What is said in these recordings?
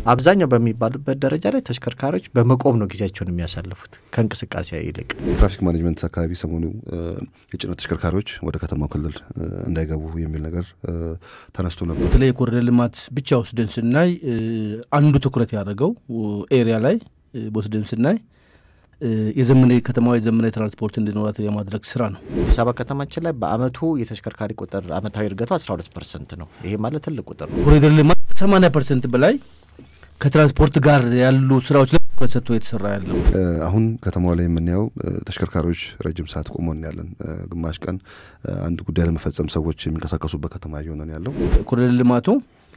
አብዛኛው በሚባሉበት ደረጃ ላይ ተሽከርካሪዎች በመቆም ነው ጊዜያቸውን የሚያሳልፉት ከእንቅስቃሴ ይልቅ። ትራፊክ ማኔጅመንት አካባቢ ሰሞኑ የጭነት ተሽከርካሪዎች ወደ ከተማው ክልል እንዳይገቡ የሚል ነገር ተነስቶ ነበር። በተለይ የኮሪደር ልማት ብቻ ወስደን ስናይ አንዱ ትኩረት ያደረገው ኤሪያ ላይ ወስደን ስናይ የዘመነ ከተማዋ የዘመነ ትራንስፖርት እንዲኖራት የማድረግ ስራ ነው። አዲስ አበባ ከተማችን ላይ በአመቱ የተሽከርካሪ ቁጥር አመታዊ እድገቱ 12 ፐርሰንት ነው። ይሄ ማለት ትልቅ ቁጥር ነው። ኮሪደር ልማት 80 ፐርሰንት በላይ ከትራንስፖርት ጋር ያሉ ስራዎች ላይ ትኩረት ሰጥቶ የተሰራ ያለው አሁን ከተማዋ ላይ የምናየው ተሽከርካሪዎች ረጅም ሰዓት ቆሞ ያለን፣ ግማሽ ቀን አንድ ጉዳይ ለመፈጸም ሰዎች የሚንቀሳቀሱበት ከተማ እየሆነ ያለው ኮሪደር ልማቱ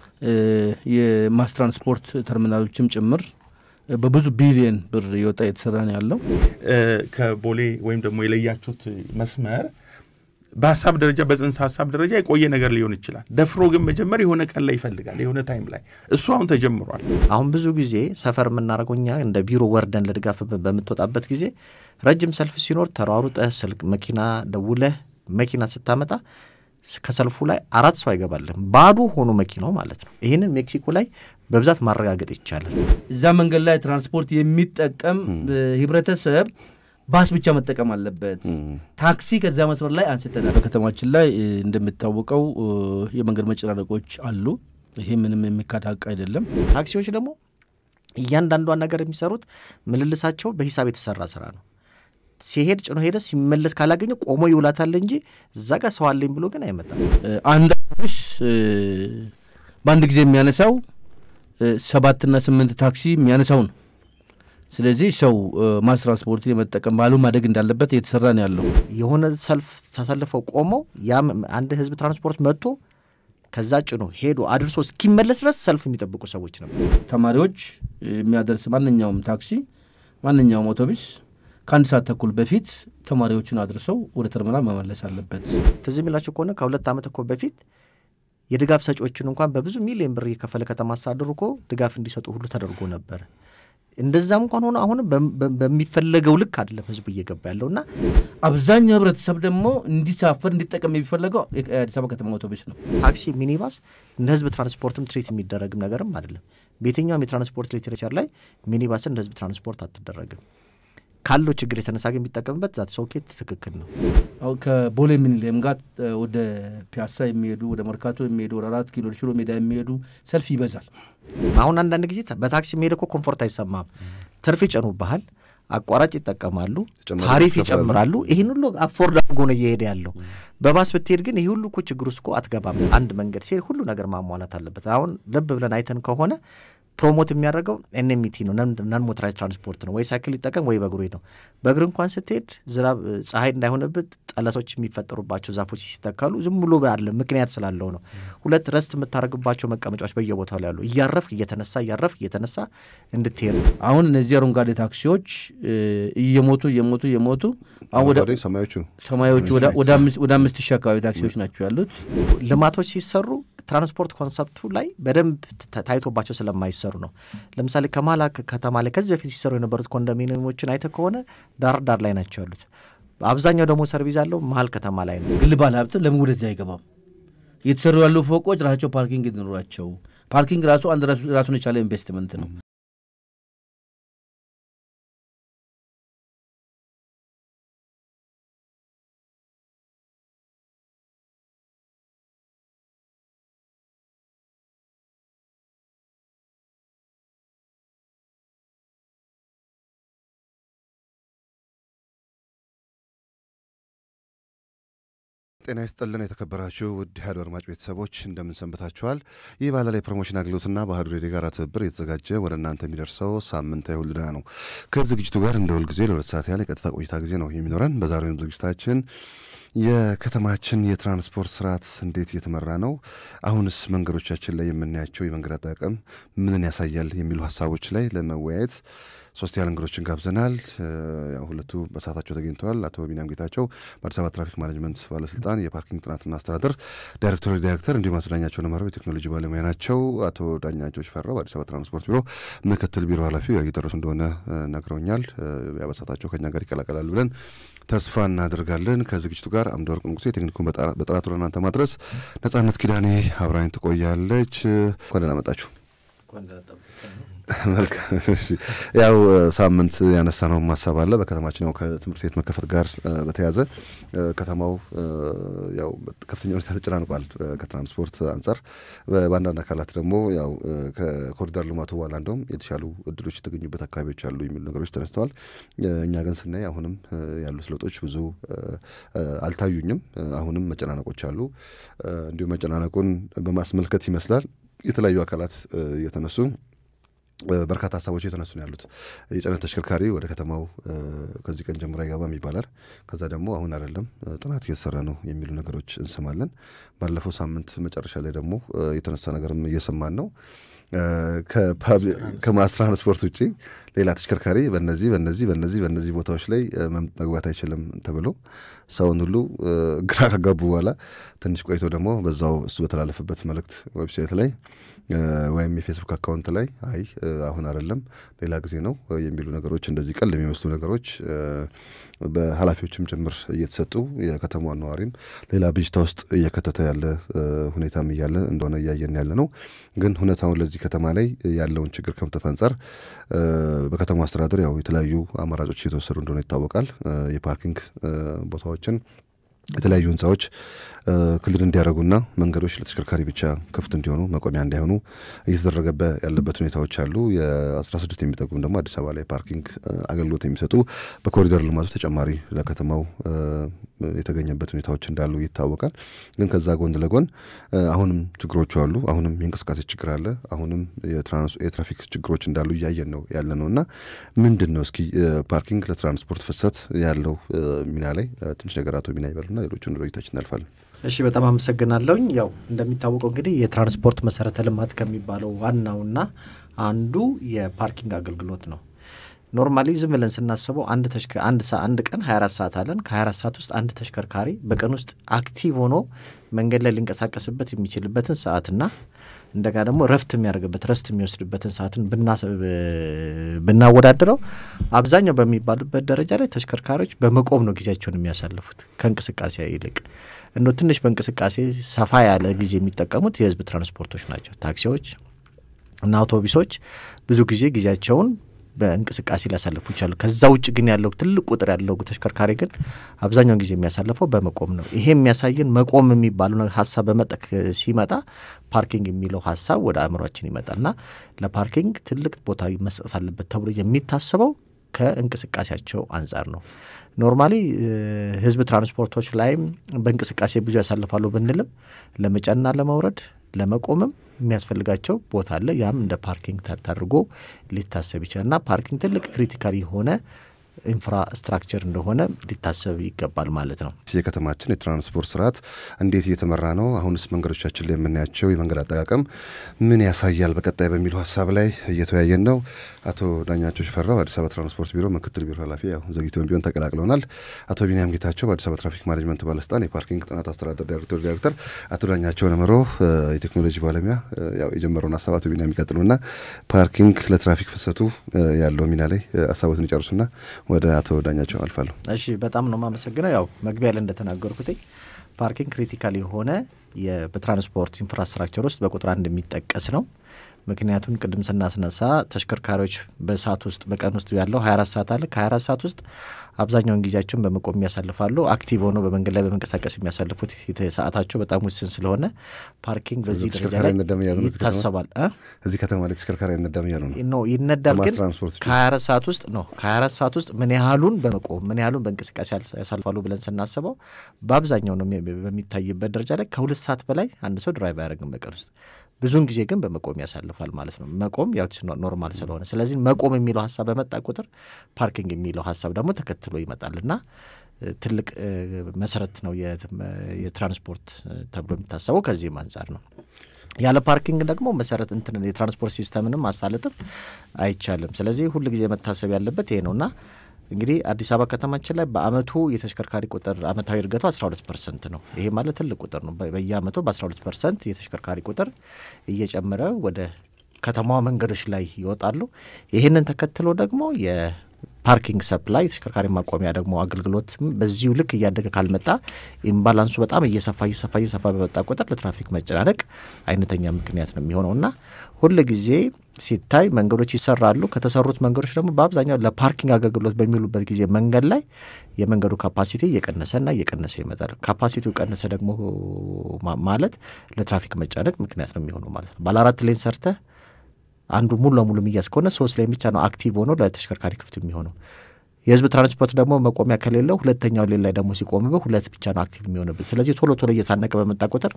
የማስ ትራንስፖርት ተርሚናሎችም ጭምር በብዙ ቢሊየን ብር የወጣ የተሰራ ነው ያለው። ከቦሌ ወይም ደግሞ የለያችሁት መስመር በሀሳብ ደረጃ በጽንሰ ሀሳብ ደረጃ የቆየ ነገር ሊሆን ይችላል። ደፍሮ ግን መጀመር የሆነ ቀን ላይ ይፈልጋል፣ የሆነ ታይም ላይ እሱ አሁን ተጀምሯል። አሁን ብዙ ጊዜ ሰፈር የምናደርገው እኛ እንደ ቢሮ ወርደን ለድጋፍ በምትወጣበት ጊዜ ረጅም ሰልፍ ሲኖር ተሯሩጠህ ስልክ መኪና ደውለህ መኪና ስታመጣ ከሰልፉ ላይ አራት ሰው አይገባልም፣ ባዶ ሆኖ መኪናው ማለት ነው። ይህንን ሜክሲኮ ላይ በብዛት ማረጋገጥ ይቻላል። እዛ መንገድ ላይ ትራንስፖርት የሚጠቀም ህብረተሰብ ባስ ብቻ መጠቀም አለበት። ታክሲ ከዛ መስመር ላይ አንስተናል። በከተማችን ላይ እንደሚታወቀው የመንገድ መጨናነቆች አሉ። ይሄ ምንም የሚካድ ሀቅ አይደለም። ታክሲዎች ደግሞ እያንዳንዷን ነገር የሚሰሩት ምልልሳቸው በሂሳብ የተሰራ ስራ ነው። ሲሄድ ጭኖ ሄደ፣ ሲመለስ ካላገኘ ቆሞ ይውላታል እንጂ እዛ ጋር ሰው አለኝ ብሎ ግን አይመጣም። አንድ አውቶቡስ በአንድ ጊዜ የሚያነሳው ሰባትና ስምንት ታክሲ የሚያነሳው ነው። ስለዚህ ሰው ማስ ትራንስፖርት የመጠቀም ባህሉ ማደግ እንዳለበት እየተሰራ ነው ያለው። የሆነ ሰልፍ ተሰልፈው ቆመው ያም አንድ ህዝብ ትራንስፖርት መጥቶ ከዛ ጭኖ ሄዶ አድርሶ እስኪመለስ ድረስ ሰልፍ የሚጠብቁ ሰዎች ነበር። ተማሪዎች የሚያደርስ ማንኛውም ታክሲ፣ ማንኛውም አውቶቡስ ከአንድ ሰዓት ተኩል በፊት ተማሪዎችን አድርሰው ወደ ተርሚናል መመለስ አለበት። ትዝ የሚላቸው ከሆነ ከሁለት ዓመት እኮ በፊት የድጋፍ ሰጪዎችን እንኳን በብዙ ሚሊዮን ብር እየከፈለ ከተማ አስተዳደሩ እኮ ድጋፍ እንዲሰጡ ሁሉ ተደርጎ ነበረ። እንደዛም እንኳን ሆኖ አሁንም በሚፈለገው ልክ አይደለም ህዝቡ እየገባ ያለውና አብዛኛው ህብረተሰብ ደግሞ እንዲሳፈር እንዲጠቀም የሚፈለገው የአዲስ አበባ ከተማ አውቶቡስ ነው። ታክሲ፣ ሚኒባስ እንደ ህዝብ ትራንስፖርትም ትሪት የሚደረግም ነገርም አይደለም። በየትኛውም የትራንስፖርት ሊትሬቸር ላይ ሚኒባስን እንደ ህዝብ ትራንስፖርት አትደረግም። ካለው ችግር የተነሳ ግን የሚጠቀምበት ዛት ሰውኬት ትክክል ነው። አሁን ከቦሌ ሚኒሊየም ጋር ወደ ፒያሳ የሚሄዱ ወደ መርካቶ የሚሄዱ ወደ አራት ኪሎ ሽሮ ሜዳ የሚሄዱ ሰልፍ ይበዛል። አሁን አንዳንድ ጊዜ በታክሲ የሚሄድ እኮ ኮምፎርት አይሰማም። ትርፍ ይጨኑብሃል፣ አቋራጭ ይጠቀማሉ፣ ታሪፍ ይጨምራሉ። ይህን ሁሉ አፎርድ አድርጎ ነው እየሄደ ያለው። በባስ ብትሄድ ግን ይህ ሁሉ እኮ ችግር ውስጥ እኮ አትገባም። አንድ መንገድ ሲሄድ ሁሉ ነገር ማሟላት አለበት። አሁን ልብ ብለን አይተን ከሆነ ፕሮሞት የሚያደርገው ኤንኤምቲ ነው፣ ነን ሞተራይዝ ትራንስፖርት ነው። ወይ ሳይክል ሊጠቀም ወይ በእግሩ ነው። በእግር እንኳን ስትሄድ ዝናብ ፀሐይ እንዳይሆንበት ጠለሶች የሚፈጠሩባቸው ዛፎች ሲተካሉ ዝም ብሎ አለ ምክንያት ስላለው ነው። ሁለት ረስት የምታደርግባቸው መቀመጫዎች በየቦታው ላይ ያሉ እያረፍክ እየተነሳ እያረፍክ እየተነሳ እንድትሄድ አሁን እነዚህ አረንጓዴ ታክሲዎች እየሞቱ እየሞቱ እየሞቱ ሰማዮቹ ሰማዮቹ ወደ አምስት ሺህ አካባቢ ታክሲዎች ናቸው ያሉት። ልማቶች ሲሰሩ ትራንስፖርት ኮንሰፕቱ ላይ በደንብ ታይቶባቸው ስለማይሰሩ ነው። ለምሳሌ ከማላ ከተማ ላይ ከዚህ በፊት ሲሰሩ የነበሩት ኮንዶሚኒየሞችን አይተ ከሆነ ዳር ዳር ላይ ናቸው ያሉት። አብዛኛው ደግሞ ሰርቪስ ያለው መሀል ከተማ ላይ ነው። ግል ባለ ሀብት ለምን ወደዚያ አይገባም? እየተሰሩ ያሉ ፎቆች ራሳቸው ፓርኪንግ እንዲኖራቸው። ፓርኪንግ ራሱ አንድ ራሱን የቻለ ኢንቨስትመንት ነው። ጤና ይስጥልን የተከበራችሁ ውድ ኢህአዴግ አድማጭ ቤተሰቦች እንደምን ሰንብታችኋል? ይህ ባለ ላይ ፕሮሞሽን አገልግሎትና በአህዱ ሬዲዮ ጋር ትብብር የተዘጋጀ ወደ እናንተ የሚደርሰው ሳምንታዊ ሁልድና ነው። ከዝግጅቱ ጋር እንደ ሁልጊዜ ለሁለት ሰዓት ያህል የቀጥታ ቆይታ ጊዜ ነው የሚኖረን። በዛሬውም ዝግጅታችን የከተማችን የትራንስፖርት ስርዓት እንዴት እየተመራ ነው? አሁንስ መንገዶቻችን ላይ የምናያቸው የመንገድ አጠቃቀም ምንን ያሳያል? የሚሉ ሀሳቦች ላይ ለመወያየት ሶስት ያህል እንግዶችን ጋብዘናል። ሁለቱ በሰዓታቸው ተገኝተዋል። አቶ ቢኒያም ጌታቸው በአዲስ አበባ ትራፊክ ማኔጅመንት ባለስልጣን የፓርኪንግ ጥናትና አስተዳደር ዳይሬክቶሬት ዳይሬክተር፣ እንዲሁም አቶ ዳኛቸው ነመረው የቴክኖሎጂ ባለሙያ ናቸው። አቶ ዳኛቸው ሽፈራው በአዲስ አበባ ትራንስፖርት ቢሮ ምክትል ቢሮ ኃላፊ እየደረሱ እንደሆነ ነግረውኛል። በሰዓታቸው ከኛ ጋር ይቀላቀላል ብለን ተስፋ እናደርጋለን። ከዝግጅቱ ጋር አምደ ወርቅ ንጉሴ ቴክኒኩን በጥራቱ ለእናንተ ማድረስ፣ ነጻነት ኪዳኔ አብራኝ ትቆያለች። እንኳን ደህና መጣችሁ። መልካም እሺ። ያው ሳምንት ያነሳነው ሀሳብ አለ በከተማችን ያው ከትምህርት ቤት መከፈት ጋር በተያያዘ ከተማው ያው ከፍተኛ ሁኔታ ተጨናንቋል ከትራንስፖርት አንጻር። በአንዳንድ አካላት ደግሞ ያው ከኮሪደር ልማቱ በኋላ እንደውም የተሻሉ እድሎች የተገኙበት አካባቢዎች አሉ የሚሉ ነገሮች ተነስተዋል። እኛ ግን ስናይ አሁንም ያሉት ለውጦች ብዙ አልታዩኝም። አሁንም መጨናነቆች አሉ። እንዲሁም መጨናነቁን በማስመልከት ይመስላል የተለያዩ አካላት እየተነሱ በርካታ ሀሳቦች የተነሱ ነው ያሉት። የጭነት ተሽከርካሪ ወደ ከተማው ከዚህ ቀን ጀምሮ አይገባም ይባላል። ከዛ ደግሞ አሁን አይደለም ጥናት እየተሰራ ነው የሚሉ ነገሮች እንሰማለን። ባለፈው ሳምንት መጨረሻ ላይ ደግሞ የተነሳ ነገርም እየሰማን ነው። ከማስ ትራንስፖርት ውጭ ሌላ ተሽከርካሪ በነዚህ በነዚህ በነዚህ በነዚህ ቦታዎች ላይ መግባት አይችልም ተብሎ ሰውን ሁሉ ግራ ካጋቡ በኋላ ትንሽ ቆይቶ ደግሞ በዛው እሱ በተላለፈበት መልእክት ዌብሳይት ላይ ወይም የፌስቡክ አካውንት ላይ አይ አሁን አይደለም ሌላ ጊዜ ነው የሚሉ ነገሮች እንደዚህ ቀል የሚመስሉ ነገሮች በኃላፊዎችም ጭምር እየተሰጡ የከተማዋን ነዋሪም ሌላ ብጅታ ውስጥ እየከተተ ያለ ሁኔታም እያለ እንደሆነ እያየን ያለ ነው። ግን ሁኔታውን ለዚህ ከተማ ላይ ያለውን ችግር ከመፍታት አንጻር በከተማ አስተዳደር ያው የተለያዩ አማራጮች እየተወሰዱ እንደሆነ ይታወቃል። የፓርኪንግ ቦታዎችን የተለያዩ ህንፃዎች ክልል እንዲያደርጉና መንገዶች ለተሽከርካሪ ብቻ ክፍት እንዲሆኑ መቆሚያ እንዳይሆኑ እየተደረገበ ያለበት ሁኔታዎች አሉ። የአስራ ስድስት የሚጠጉም ደግሞ አዲስ አበባ ላይ ፓርኪንግ አገልግሎት የሚሰጡ በኮሪደር ልማቱ ተጨማሪ ለከተማው የተገኘበት ሁኔታዎች እንዳሉ ይታወቃል። ግን ከዛ ጎን ለጎን አሁንም ችግሮቹ አሉ። አሁንም የእንቅስቃሴ ችግር አለ። አሁንም የትራፊክ ችግሮች እንዳሉ እያየን ነው ያለ ነው እና ምንድን ነው እስኪ ፓርኪንግ ለትራንስፖርት ፍሰት ያለው ሚና ላይ ትንሽ ነገር አቶ ሚና ይበሉና ሌሎቹን ሮይታችን እናልፋለን። እሺ በጣም አመሰግናለሁኝ። ያው እንደሚታወቀው እንግዲህ የትራንስፖርት መሰረተ ልማት ከሚባለው ዋናውና አንዱ የፓርኪንግ አገልግሎት ነው። ኖርማሊ ዝም ብለን ስናስበው አንድ አንድ አንድ ቀን 24 ሰዓት አለን። ከ24 ሰዓት ውስጥ አንድ ተሽከርካሪ በቀን ውስጥ አክቲቭ ሆኖ መንገድ ላይ ሊንቀሳቀስበት የሚችልበትን ሰዓትና እንደገና ደግሞ ረፍት የሚያደርግበት ረስት የሚወስድበትን ሰዓትን ብናወዳድረው አብዛኛው በሚባሉበት ደረጃ ላይ ተሽከርካሪዎች በመቆም ነው ጊዜያቸውን የሚያሳልፉት ከእንቅስቃሴ ይልቅ እንደ ትንሽ በእንቅስቃሴ ሰፋ ያለ ጊዜ የሚጠቀሙት የህዝብ ትራንስፖርቶች ናቸው። ታክሲዎች እና አውቶቡሶች ብዙ ጊዜ ጊዜያቸውን በእንቅስቃሴ ሊያሳልፉ ይችላሉ። ከዛ ውጭ ግን ያለው ትልቅ ቁጥር ያለው ተሽከርካሪ ግን አብዛኛውን ጊዜ የሚያሳልፈው በመቆም ነው። ይሄ የሚያሳየን መቆም የሚባለው ሀሳብ በመጠቅ ሲመጣ ፓርኪንግ የሚለው ሀሳብ ወደ አእምሯችን ይመጣልና ለፓርኪንግ ትልቅ ቦታ መስጠት አለበት ተብሎ የሚታሰበው ከእንቅስቃሴያቸው አንጻር ነው። ኖርማሊ ህዝብ ትራንስፖርቶች ላይም በእንቅስቃሴ ብዙ ያሳልፋሉ ብንልም ለመጫንና ለመውረድ ለመቆምም የሚያስፈልጋቸው ቦታ አለ። ያም እንደ ፓርኪንግ ተደርጎ ሊታሰብ ይችላል እና ፓርኪንግ ትልቅ ክሪቲካል የሆነ ኢንፍራስትራክቸር እንደሆነ ሊታሰብ ይገባል ማለት ነው። የከተማችን የትራንስፖርት ስርዓት እንዴት እየተመራ ነው? አሁንስ መንገዶቻችን ላይ የምናያቸው የመንገድ አጠቃቀም ምን ያሳያል? በቀጣይ በሚሉ ሀሳብ ላይ እየተወያየን ነው። አቶ ዳኛቸው ሽፈራው አዲስ አበባ ትራንስፖርት ቢሮ ምክትል ቢሮ ኃላፊ ያው ዘግይቶም ቢሆን ተቀላቅለውናል። አቶ ቢኒያም ጌታቸው በአዲስ አበባ ትራፊክ ማኔጅመንት ባለስልጣን የፓርኪንግ ጥናት አስተዳደር ዳይሬክቶር ዳይሬክተር፣ አቶ ዳኛቸው ነምሮ የቴክኖሎጂ ባለሙያ ያው የጀመረውን ሀሳብ አቶ ቢኒያም ይቀጥሉና ፓርኪንግ ለትራፊክ ፍሰቱ ያለው ሚና ላይ ሀሳቦትን ይጨርሱና ወደ አቶ ዳኛቸው አልፋለሁ። እሺ በጣም ነው የማመሰግነው። ያው መግቢያ ላይ እንደተናገርኩት ፓርኪንግ ክሪቲካል የሆነ በትራንስፖርት ኢንፍራስትራክቸር ውስጥ በቁጥር አንድ የሚጠቀስ ነው። ምክንያቱም ቅድም ስናስነሳ ተሽከርካሪዎች በሰዓት ውስጥ በቀን ውስጥ ያለው 24 ሰዓት አለ። ከ24 ሰዓት ውስጥ አብዛኛውን ጊዜያቸውን በመቆም የሚያሳልፋሉ። አክቲቭ ሆነው በመንገድ ላይ በመንቀሳቀስ የሚያሳልፉት ሰዓታቸው በጣም ውስን ስለሆነ ፓርኪንግ በዚህ ደረጃ ላይ ይታሰባል። እዚህ ከተማ ላይ ተሽከርካሪ አይነዳም እያሉ ነው ነው ይነዳል። ግን ከ24 ሰዓት ውስጥ ነው ከ24 ሰዓት ውስጥ ምን ያህሉን በመቆም ምን ያህሉን በእንቅስቃሴ ያሳልፋሉ ብለን ስናስበው በአብዛኛው ነው በሚታይበት ደረጃ ላይ ከሁለት ሰዓት በላይ አንድ ሰው ድራይቭ አያደርግም በቀን ውስጥ ብዙውን ጊዜ ግን በመቆም ያሳልፋል ማለት ነው። መቆም ያው ኖርማል ስለሆነ ስለዚህ መቆም የሚለው ሀሳብ በመጣ ቁጥር ፓርኪንግ የሚለው ሀሳብ ደግሞ ተከትሎ ይመጣል እና ትልቅ መሰረት ነው የትራንስፖርት ተብሎ የሚታሰበው ከዚህም አንጻር ነው። ያለ ፓርኪንግ ደግሞ መሰረት እንትን የትራንስፖርት ሲስተምንም ማሳለጥም አይቻልም። ስለዚህ ሁል ጊዜ መታሰብ ያለበት ይሄ ነውና እንግዲህ አዲስ አበባ ከተማችን ላይ በአመቱ የተሽከርካሪ ቁጥር አመታዊ እድገቱ 12 ፐርሰንት ነው። ይሄ ማለት ትልቅ ቁጥር ነው። በየአመቱ በ12 ፐርሰንት የተሽከርካሪ ቁጥር እየጨመረ ወደ ከተማዋ መንገዶች ላይ ይወጣሉ። ይህንን ተከትሎ ደግሞ የፓርኪንግ ሰፕላይ ተሽከርካሪ ማቆሚያ ደግሞ አገልግሎትም በዚሁ ልክ እያደገ ካልመጣ ኢምባላንሱ በጣም እየሰፋ እየሰፋ እየሰፋ በመጣ ቁጥር ለትራፊክ መጨናነቅ አይነተኛ ምክንያት ነው የሚሆነው እና ሁል ጊዜ ሲታይ መንገዶች ይሰራሉ። ከተሰሩት መንገዶች ደግሞ በአብዛኛው ለፓርኪንግ አገልግሎት በሚውሉበት ጊዜ መንገድ ላይ የመንገዱ ካፓሲቲ እየቀነሰና እየቀነሰ ይመጣል። ካፓሲቲው ቀነሰ ደግሞ ማለት ለትራፊክ መጨናነቅ ምክንያት ነው የሚሆነው ማለት ነው። ባለ አራት ሌን ሰርተህ አንዱ ሙሉ ለሙሉ የሚያዝ ከሆነ ሶስት ላይ ብቻ ነው አክቲቭ ሆኖ ለተሽከርካሪ ክፍት የሚሆነው። የህዝብ ትራንስፖርት ደግሞ መቆሚያ ከሌለው ሁለተኛው ሌን ላይ ደግሞ ሲቆምብህ ሁለት ብቻ ነው አክቲቭ የሚሆንበት። ስለዚህ ቶሎ ቶሎ እየታነቀ በመጣ ቁጥር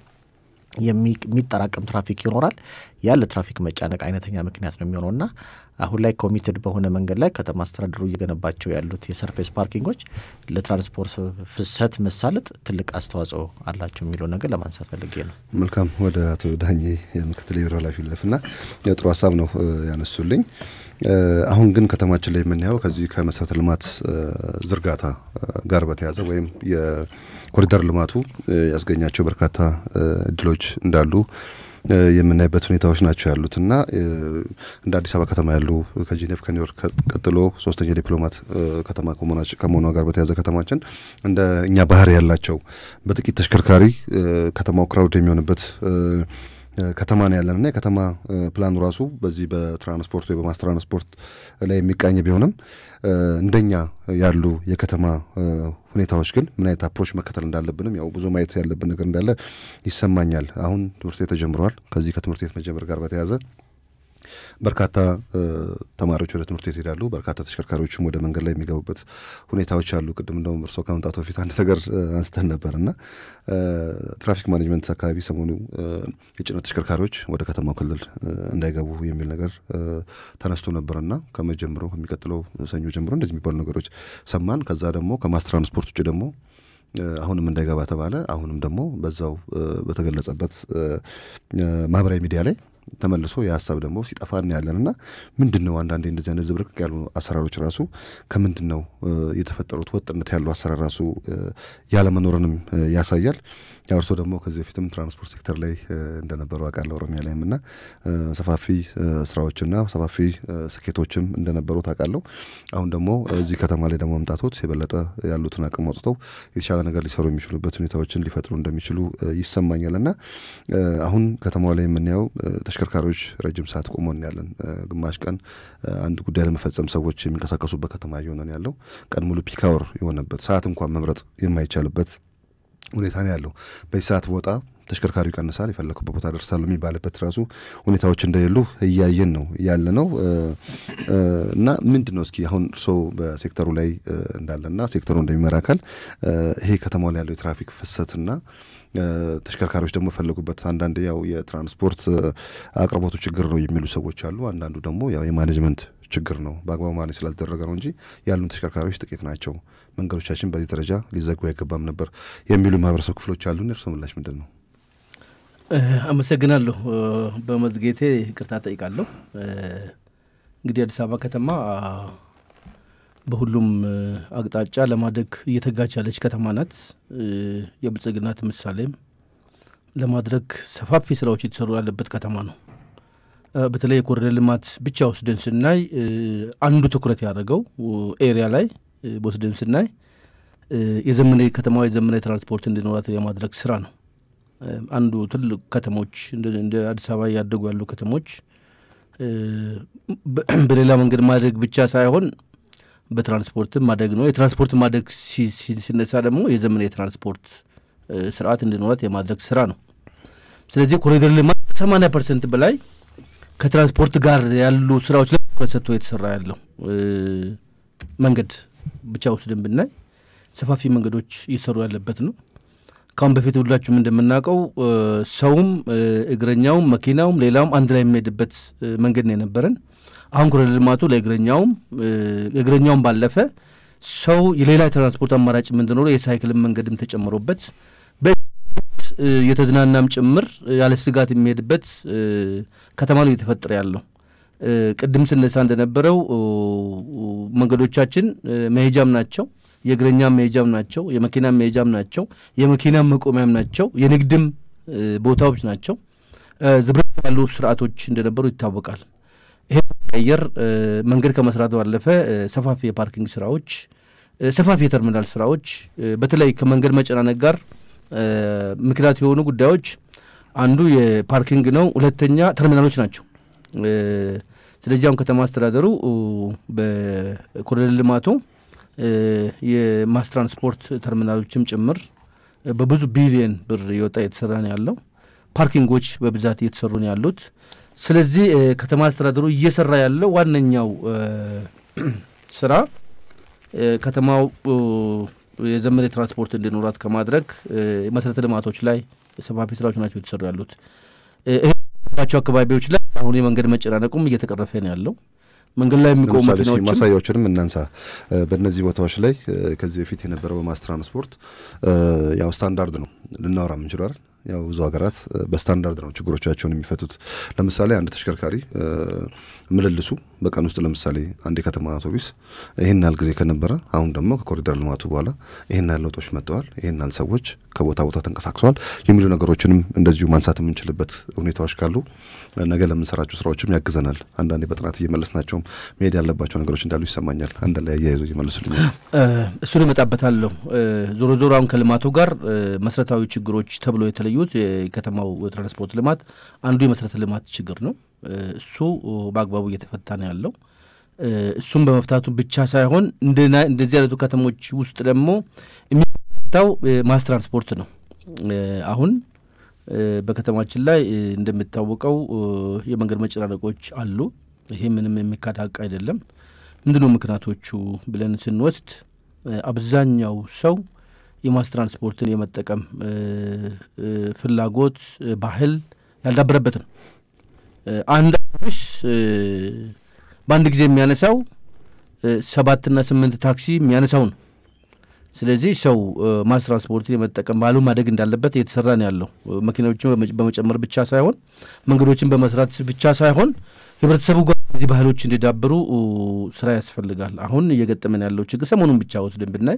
የሚጠራቀም ትራፊክ ይኖራል። ያ ለትራፊክ መጫነቅ አይነተኛ ምክንያት ነው የሚሆነው እና አሁን ላይ ኮሚትድ በሆነ መንገድ ላይ ከተማ አስተዳደሩ እየገነባቸው ያሉት የሰርፌስ ፓርኪንጎች ለትራንስፖርት ፍሰት መሳለጥ ትልቅ አስተዋጽኦ አላቸው የሚለው ነገር ለማንሳት ፈልጌ ነው። መልካም። ወደ አቶ ዳኜ ምክትል የቢሮ ኃላፊ ልለፍና ጥሩ ሀሳብ ነው ያነሱልኝ። አሁን ግን ከተማችን ላይ የምናየው ከዚህ ከመሰረተ ልማት ዝርጋታ ጋር በተያያዘ ወይም የኮሪደር ልማቱ ያስገኛቸው በርካታ እድሎች እንዳሉ የምናይበት ሁኔታዎች ናቸው ያሉት እና እንደ አዲስ አበባ ከተማ ያሉ ከጂኔቭ ከኒውዮርክ ቀጥሎ ሶስተኛ ዲፕሎማት ከተማ ከመሆኗ ጋር በተያዘ ከተማችን እንደ እኛ ባህር ያላቸው በጥቂት ተሽከርካሪ ከተማው ክራውድ የሚሆንበት ከተማ ነው ያለን እና የከተማ ፕላኑ ራሱ በዚህ በትራንስፖርት ወይ በማስ ትራንስፖርት ላይ የሚቃኝ ቢሆንም እንደኛ ያሉ የከተማ ሁኔታዎች ግን ምን አይነት አፕሮች መከተል እንዳለብንም ያው ብዙ ማየት ያለብን ነገር እንዳለ ይሰማኛል። አሁን ትምህርት ቤት ተጀምረዋል። ከዚህ ከትምህርት ቤት መጀመር ጋር በተያያዘ በርካታ ተማሪዎች ወደ ትምህርት ቤት ይሄዳሉ። በርካታ ተሽከርካሪዎችም ወደ መንገድ ላይ የሚገቡበት ሁኔታዎች አሉ። ቅድም እንደውም እርስዎ ከመምጣቱ በፊት አንድ ነገር አንስተን ነበር እና ትራፊክ ማኔጅመንት አካባቢ ሰሞኑ የጭነት ተሽከርካሪዎች ወደ ከተማው ክልል እንዳይገቡ የሚል ነገር ተነስቶ ነበርና ከመጀምሮ ከሚቀጥለው ሰኞ ጀምሮ እንደዚህ የሚባሉ ነገሮች ሰማን። ከዛ ደግሞ ከማስ ትራንስፖርት ውጭ ደግሞ አሁንም እንዳይገባ ተባለ። አሁንም ደግሞ በዛው በተገለጸበት ማህበራዊ ሚዲያ ላይ ተመልሶ የሀሳብ ደግሞ ሲጠፋ እናያለን እና ምንድን ነው አንዳንዴ እንደዚህ አይነት ዝብርቅቅ ያሉ አሰራሮች ራሱ ከምንድን ነው የተፈጠሩት? ወጥነት ያለው አሰራር ራሱ ያለመኖርንም ያሳያል። ያው እርስዎ ደግሞ ከዚህ በፊትም ትራንስፖርት ሴክተር ላይ እንደነበሩ አውቃለሁ ኦሮሚያ ላይም እና ሰፋፊ ስራዎችና ሰፋፊ ስኬቶችም እንደነበሩ ታውቃለሁ። አሁን ደግሞ እዚህ ከተማ ላይ ደግሞ መምጣቶት የበለጠ ያሉትን አቅም አውጥተው የተሻለ ነገር ሊሰሩ የሚችሉበት ሁኔታዎችን ሊፈጥሩ እንደሚችሉ ይሰማኛል እና አሁን ከተማዋ ላይ የምናየው ተሽከርካሪዎች ረጅም ሰዓት ቆሞ እናያለን። ግማሽ ቀን አንድ ጉዳይ ለመፈጸም ሰዎች የሚንቀሳቀሱበት ከተማ እየሆነ ነው ያለው። ቀን ሙሉ ፒክ አወር የሆነበት ሰዓት እንኳን መምረጥ የማይቻልበት ሁኔታ ነው ያለው። በዚህ ሰዓት ቦታ ተሽከርካሪው ይቀንሳል፣ የፈለኩበት ቦታ ደርሳሉ የሚባልበት ራሱ ሁኔታዎች እንደሌሉ እያየን ነው ያለ ነው እና ምንድን ነው እስኪ አሁን እርስዎ በሴክተሩ ላይ እንዳለና ሴክተሩ እንደሚመራ አካል ይሄ ከተማው ላይ ያለው የትራፊክ ፍሰትና ተሽከርካሪዎች ደግሞ የፈለጉበት አንዳንድ ያው የትራንስፖርት አቅርቦቱ ችግር ነው የሚሉ ሰዎች አሉ። አንዳንዱ ደግሞ ያው የማኔጅመንት ችግር ነው በአግባቡ ማኔጅ ስላልተደረገ ነው እንጂ ያሉን ተሽከርካሪዎች ጥቂት ናቸው፣ መንገዶቻችን በዚህ ደረጃ ሊዘጉ አይገባም ነበር የሚሉ ማህበረሰብ ክፍሎች አሉ። እርሶ ምላሽ ምንድን ነው? አመሰግናለሁ። በመዝጌቴ ይቅርታ ጠይቃለሁ። እንግዲህ አዲስ አበባ ከተማ በሁሉም አቅጣጫ ለማደግ እየተጋች ያለች ከተማ ናት። የብልጽግናት ምሳሌም ለማድረግ ሰፋፊ ስራዎች የተሰሩ ያለበት ከተማ ነው። በተለይ የኮሪደር ልማት ብቻ ወስደን ስናይ አንዱ ትኩረት ያደረገው ኤሪያ ላይ ወስደን ስናይ የዘመናዊ ከተማዋ የዘመናዊ ትራንስፖርት እንዲኖራት የማድረግ ስራ ነው። አንዱ ትልቅ ከተሞች እንደ አዲስ አበባ ያደጉ ያሉ ከተሞች በሌላ መንገድ ማደግ ብቻ ሳይሆን በትራንስፖርትም ማደግ ነው። የትራንስፖርት ማደግ ሲነሳ ደግሞ የዘመናዊ የትራንስፖርት ስርዓት እንዲኖራት የማድረግ ስራ ነው። ስለዚህ ኮሪደር ልማት ከሰማንያ ፐርሰንት በላይ ከትራንስፖርት ጋር ያሉ ስራዎች ላይ ትኩረት ሰጥቶ የተሰራ ያለው መንገድ ብቻ ወስደን ብናይ ሰፋፊ መንገዶች እየሰሩ ያለበት ነው። ካሁን በፊት ሁላችሁም እንደምናውቀው ሰውም እግረኛውም መኪናውም ሌላውም አንድ ላይ የሚሄድበት መንገድ ነው የነበረን። አሁን ኮሪደር ልማቱ ለእግረኛውም እግረኛውም ባለፈ ሰው የሌላ የትራንስፖርት አማራጭ እንዲኖረው የሳይክልን መንገድም ተጨምሮበት የተዝናናም ጭምር ያለ ስጋት የሚሄድበት ከተማ ነው እየተፈጠረ ያለው። ቅድም ስነሳ እንደነበረው መንገዶቻችን መሄጃም ናቸው፣ የእግረኛም መሄጃም ናቸው፣ የመኪናም መሄጃም ናቸው፣ የመኪናም መቆሚያም ናቸው፣ የንግድም ቦታዎች ናቸው። ዝብረት ያሉ ስርዓቶች እንደነበሩ ይታወቃል። ይሄ ለመቀየር መንገድ ከመስራት ባለፈ ሰፋፊ የፓርኪንግ ስራዎች፣ ሰፋፊ የተርሚናል ስራዎች በተለይ ከመንገድ መጨናነቅ ጋር ምክንያት የሆኑ ጉዳዮች አንዱ የፓርኪንግ ነው። ሁለተኛ ተርሚናሎች ናቸው። ስለዚህ አሁን ከተማ አስተዳደሩ በኮሪደር ልማቱ የማስ ትራንስፖርት ተርሚናሎችም ጭምር በብዙ ቢሊየን ብር እየወጣ እየተሰራ ነው ያለው። ፓርኪንጎች በብዛት እየተሰሩ ነው ያሉት። ስለዚህ ከተማ አስተዳደሩ እየሰራ ያለው ዋነኛው ስራ ከተማው የዘመነ ትራንስፖርት እንዲኖራት ከማድረግ መሰረተ ልማቶች ላይ ሰፋፊ ስራዎች ናቸው የተሰሩ ያሉት። ባቸው አካባቢዎች ላይ አሁን የመንገድ መጨናነቁም እየተቀረፈ ነው ያለው። መንገድ ላይ የሚቆሙ መኪናዎችም ማሳያዎችንም እናንሳ። በእነዚህ ቦታዎች ላይ ከዚህ በፊት የነበረው በማስ ትራንስፖርት ያው ስታንዳርድ ነው ልናወራ የምንችለው አይደል? ያው ብዙ ሀገራት በስታንዳርድ ነው ችግሮቻቸውን የሚፈቱት። ለምሳሌ አንድ ተሽከርካሪ ምልልሱ በቀን ውስጥ ለምሳሌ አንድ የከተማ አውቶቡስ ይህን ያህል ጊዜ ከነበረ አሁን ደግሞ ከኮሪደር ልማቱ በኋላ ይህን ያህል ለውጦች መጥተዋል፣ ይህን ያህል ሰዎች ከቦታ ቦታ ተንቀሳቅሰዋል የሚሉ ነገሮችንም እንደዚሁ ማንሳት የምንችልበት ሁኔታዎች ካሉ ነገ ለምንሰራቸው ስራዎችም ያግዘናል። አንዳንዴ በጥናት እየመለስናቸውም መሄድ ያለባቸው ነገሮች እንዳሉ ይሰማኛል። አንድ ላይ አያይዞ እየመለሱልኛል። እሱን እመጣበታለሁ። ዞሮ ዞሮ አሁን ከልማቱ ጋር መሰረታዊ ችግሮች ተብሎ የተለዩት የከተማው ትራንስፖርት ልማት አንዱ የመሰረተ ልማት ችግር ነው። እሱ በአግባቡ እየተፈታ ነው ያለው። እሱም በመፍታቱ ብቻ ሳይሆን እንደዚህ አይነቱ ከተሞች ውስጥ ደግሞ የሚፈታው ማስ ትራንስፖርት ነው። አሁን በከተማችን ላይ እንደሚታወቀው የመንገድ መጨናነቆች አሉ። ይሄ ምንም የሚካድ ሀቅ አይደለም። ምንድነው ምክንያቶቹ ብለን ስንወስድ አብዛኛው ሰው የማስ ትራንስፖርትን የመጠቀም ፍላጎት ባህል ያልዳበረበት ነው። አንድ አውቶቡስ በአንድ ጊዜ የሚያነሳው ሰባትና ስምንት ታክሲ የሚያነሳው ነው። ስለዚህ ሰው ማስ ትራንስፖርትን የመጠቀም ባህሉ ማደግ እንዳለበት እየተሰራ ነው ያለው። መኪናዎችን በመጨመር ብቻ ሳይሆን መንገዶችን በመስራት ብቻ ሳይሆን ህብረተሰቡ ጋር እነዚህ ባህሎች እንዲዳብሩ ስራ ያስፈልጋል። አሁን እየገጠመን ያለው ችግር ሰሞኑን ብቻ ወስደን ብናይ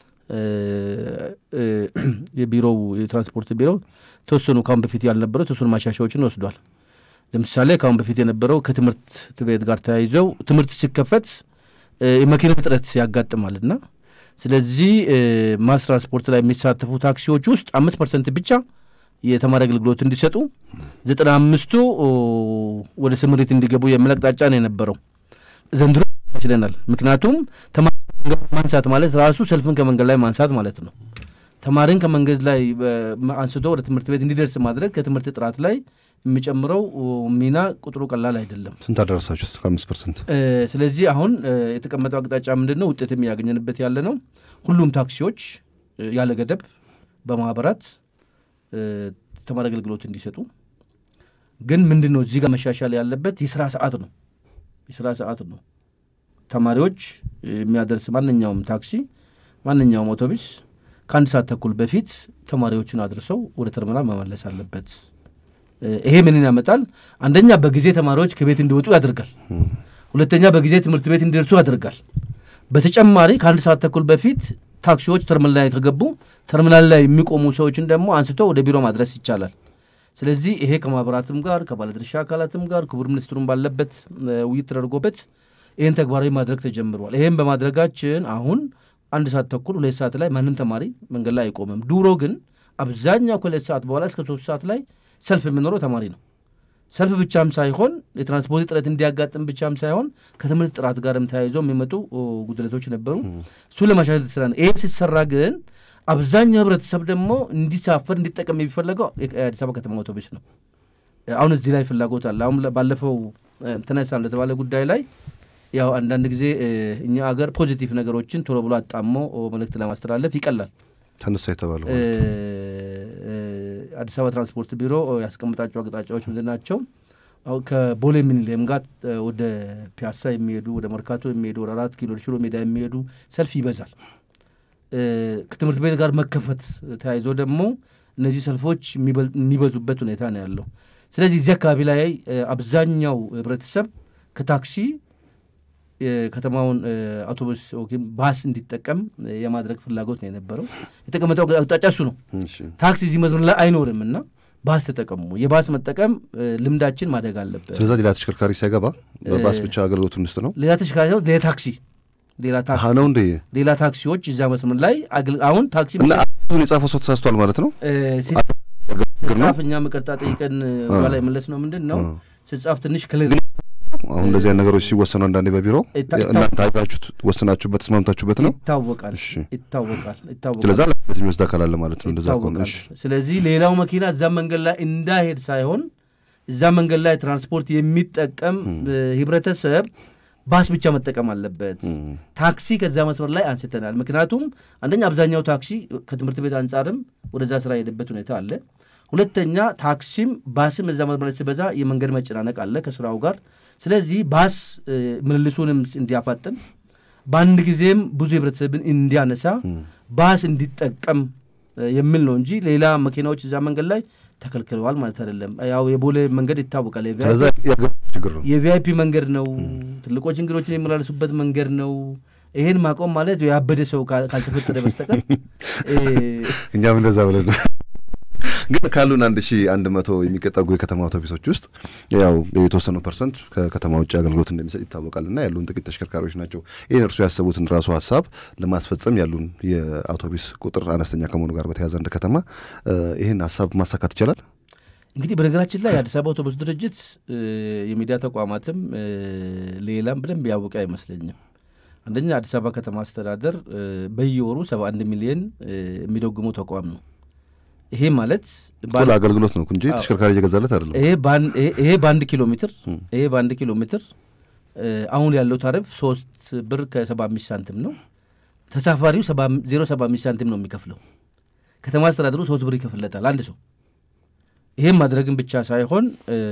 የቢሮው የትራንስፖርት ቢሮ ተወሰኑ ካሁን በፊት ያልነበረው ተወሰኑ ማሻሻዎችን ወስዷል። ለምሳሌ ካሁን በፊት የነበረው ከትምህርት ቤት ጋር ተያይዘው ትምህርት ሲከፈት የመኪና እጥረት ያጋጥማልና ስለዚህ ማስ ትራንስፖርት ላይ የሚሳተፉ ታክሲዎች ውስጥ አምስት ፐርሰንት ብቻ የተማሪ አገልግሎት እንዲሰጡ ዘጠና አምስቱ ወደ ስምሪት እንዲገቡ የሚል አቅጣጫ ነው የነበረው። ዘንድሮ ይችለናል። ምክንያቱም ተማሪ ማንሳት ማለት ራሱ ሰልፍን ከመንገድ ላይ ማንሳት ማለት ነው። ተማሪን ከመንገድ ላይ አንስቶ ወደ ትምህርት ቤት እንዲደርስ ማድረግ ከትምህርት ጥራት ላይ የሚጨምረው ሚና ቁጥሩ ቀላል አይደለም። ስንት አደረሳችሁት? ከአምስት ፐርሰንት። ስለዚህ አሁን የተቀመጠው አቅጣጫ ምንድን ነው? ውጤት የሚያገኘንበት ያለ ነው። ሁሉም ታክሲዎች ያለ ገደብ በማህበራት ተማሪ አገልግሎት እንዲሰጡ። ግን ምንድን ነው እዚህ ጋር መሻሻል ያለበት የስራ ሰዓት ነው። የስራ ሰዓት ነው። ተማሪዎች የሚያደርስ ማንኛውም ታክሲ፣ ማንኛውም አውቶቡስ ከአንድ ሰዓት ተኩል በፊት ተማሪዎችን አድርሰው ወደ ተርሚናል መመለስ አለበት። ይሄ ምንን ያመጣል? አንደኛ በጊዜ ተማሪዎች ከቤት እንዲወጡ ያደርጋል። ሁለተኛ በጊዜ ትምህርት ቤት እንዲደርሱ ያደርጋል። በተጨማሪ ከአንድ ሰዓት ተኩል በፊት ታክሲዎች ተርሚናል ላይ ከገቡ ተርሚናል ላይ የሚቆሙ ሰዎችን ደግሞ አንስቶ ወደ ቢሮ ማድረስ ይቻላል። ስለዚህ ይሄ ከማህበራትም ጋር ከባለድርሻ አካላትም ጋር ክቡር ሚኒስትሩም ባለበት ውይይት ተደርጎበት ይህን ተግባራዊ ማድረግ ተጀምሯል። ይህም በማድረጋችን አሁን አንድ ሰዓት ተኩል ሁለት ሰዓት ላይ ማንም ተማሪ መንገድ ላይ አይቆምም። ድሮ ግን አብዛኛው ከሁለት ሰዓት በኋላ እስከ ሶስት ሰዓት ላይ ሰልፍ የሚኖረው ተማሪ ነው። ሰልፍ ብቻም ሳይሆን የትራንስፖርት እጥረት እንዲያጋጥም ብቻም ሳይሆን ከትምህርት ጥራት ጋርም ተያይዞ የሚመጡ ጉድለቶች ነበሩ። እሱን ለማሻሻል የተሰራ ነው። ይሄ ሲሰራ ግን አብዛኛው ህብረተሰብ ደግሞ እንዲሳፈር እንዲጠቀም የሚፈለገው የአዲስ አበባ ከተማ አውቶቡስ ነው። አሁን እዚህ ላይ ፍላጎት አለ። አሁን ባለፈው ተነሳ እንደተባለ ጉዳይ ላይ ያው አንዳንድ ጊዜ እኛ አገር ፖዚቲቭ ነገሮችን ቶሎ ብሎ አጣሞ መልእክት ለማስተላለፍ ይቀላል። ተነሳ የተባለው አዲስ አበባ ትራንስፖርት ቢሮ ያስቀምጣቸው አቅጣጫዎች ምንድን ናቸው? ከቦሌ ሚኒሊየም ጋር ወደ ፒያሳ የሚሄዱ ወደ መርካቶ የሚሄዱ ወደ አራት ኪሎ ሽሮ ሜዳ የሚሄዱ ሰልፍ ይበዛል። ከትምህርት ቤት ጋር መከፈት ተያይዞ ደግሞ እነዚህ ሰልፎች የሚበዙበት ሁኔታ ነው ያለው። ስለዚህ እዚህ አካባቢ ላይ አብዛኛው ህብረተሰብ ከታክሲ የከተማውን አውቶቡስ ወይም ባስ እንዲጠቀም የማድረግ ፍላጎት ነው የነበረው። የተቀመጠው አቅጣጫ እሱ ነው። ታክሲ እዚህ መስመር ላይ አይኖርም እና ባስ ተጠቀሙ። የባስ መጠቀም ልምዳችን ማደግ አለበት። ስለዛ ሌላ ተሽከርካሪ ሳይገባ በባስ ብቻ አገልግሎት እንስጥ ነው። ሌላ ተሽከርካሪ ሳይሆን ሌላ ታክሲ ሌላ ታክሲ ነው እንደ ሌላ ታክሲዎች እዛ መስመር ላይ አሁን ታክሲ እና የጻፈው ሰው ተሳስቷል ማለት ነው። ጻፍ እኛ መቀርጣ ጠይቀን በላይ መለስ ነው ምንድን ነው ስጻፍ ትንሽ ክልል አሁን እንደዚህ አይነት ነገሮች ሲወሰኑ አንዳንዴ በቢሮ እናንተ አይታችሁት ወስናችሁበት ተስማምታችሁበት ነው ይታወቃል ይታወቃል ይታወቃል። ስለዛ ለበት የሚወስድ አካል አለ ማለት ነው። እንደዛ ከሆነ ስለዚህ ሌላው መኪና እዛ መንገድ ላይ እንዳሄድ ሳይሆን እዛ መንገድ ላይ ትራንስፖርት የሚጠቀም ህብረተሰብ ባስ ብቻ መጠቀም አለበት። ታክሲ ከዛ መስመር ላይ አንስተናል። ምክንያቱም አንደኛ አብዛኛው ታክሲ ከትምህርት ቤት አንጻርም ወደዛ ስራ የሄደበት ሁኔታ አለ። ሁለተኛ ታክሲም ባስም እዛ መስመር ላይ ሲበዛ የመንገድ መጨናነቅ አለ ከስራው ጋር። ስለዚህ ባስ ምልልሱንም እንዲያፋጥን በአንድ ጊዜም ብዙ ህብረተሰብን እንዲያነሳ ባስ እንዲጠቀም የሚል ነው እንጂ ሌላ መኪናዎች እዛ መንገድ ላይ ተከልክለዋል ማለት አይደለም። ያው የቦሌ መንገድ ይታወቃል። የቪአይፒ መንገድ ነው። ትልቆች እንግዶችን የሚመላለሱበት መንገድ ነው። ይሄን ማቆም ማለት ያበደ ሰው ካልተፈጠረ በስተቀር እኛም እንደዛ ብለን ግን ካሉን አንድ ሺ አንድ መቶ የሚቀጠጉ የከተማ አውቶቡሶች ውስጥ ያው የተወሰኑ ፐርሰንት ከከተማ ውጭ አገልግሎት እንደሚሰጥ ይታወቃል እና ያሉን ጥቂት ተሽከርካሪዎች ናቸው። ይህን እርሱ ያሰቡትን ራሱ ሀሳብ ለማስፈጸም ያሉን የአውቶቡስ ቁጥር አነስተኛ ከመሆኑ ጋር በተያያዘ እንደ ከተማ ይህን ሀሳብ ማሳካት ይቻላል። እንግዲህ በነገራችን ላይ የአዲስ አበባ አውቶቡስ ድርጅት የሚዲያ ተቋማትም ሌላም በደንብ ያወቀ አይመስለኝም። አንደኛ አዲስ አበባ ከተማ አስተዳደር በየወሩ ሰባ አንድ ሚሊዮን የሚደጉመው ተቋም ነው። ይሄ ማለት አገልግሎት ነው እንጂ ተሽከርካሪ እየገዛለት አይደለም። ይሄ በአንድ ኪሎ ሜትር ይሄ በአንድ ኪሎ ሜትር አሁን ያለው ታሪፍ ሶስት ብር ከሰባ አምስት ሳንቲም ነው። ተሳፋሪው ዜሮ ሰባ አምስት ሳንቲም ነው የሚከፍለው። ከተማ አስተዳደሩ ሶስት ብር ይከፍለታል አንድ ሰው። ይሄም ማድረግን ብቻ ሳይሆን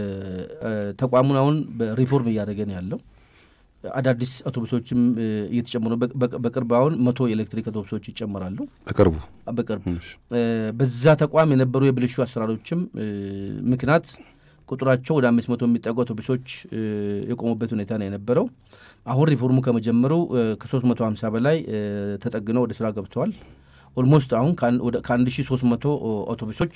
ተቋሙን አሁን ሪፎርም እያደረገ ነው ያለው። አዳዲስ አውቶቡሶችም እየተጨመሩ በቅርብ አሁን መቶ የኤሌክትሪክ አውቶቡሶች ይጨመራሉ። በቅርቡ በቅርቡ በዛ ተቋም የነበሩ የብልሹ አሰራሮችም ምክንያት ቁጥራቸው ወደ አምስት መቶ የሚጠጉ አውቶቡሶች የቆሙበት ሁኔታ ነው የነበረው። አሁን ሪፎርሙ ከመጀመሩ ከሶስት መቶ ሀምሳ በላይ ተጠግነው ወደ ስራ ገብተዋል። ኦልሞስት አሁን ከአንድ ሺ ሶስት መቶ አውቶቡሶች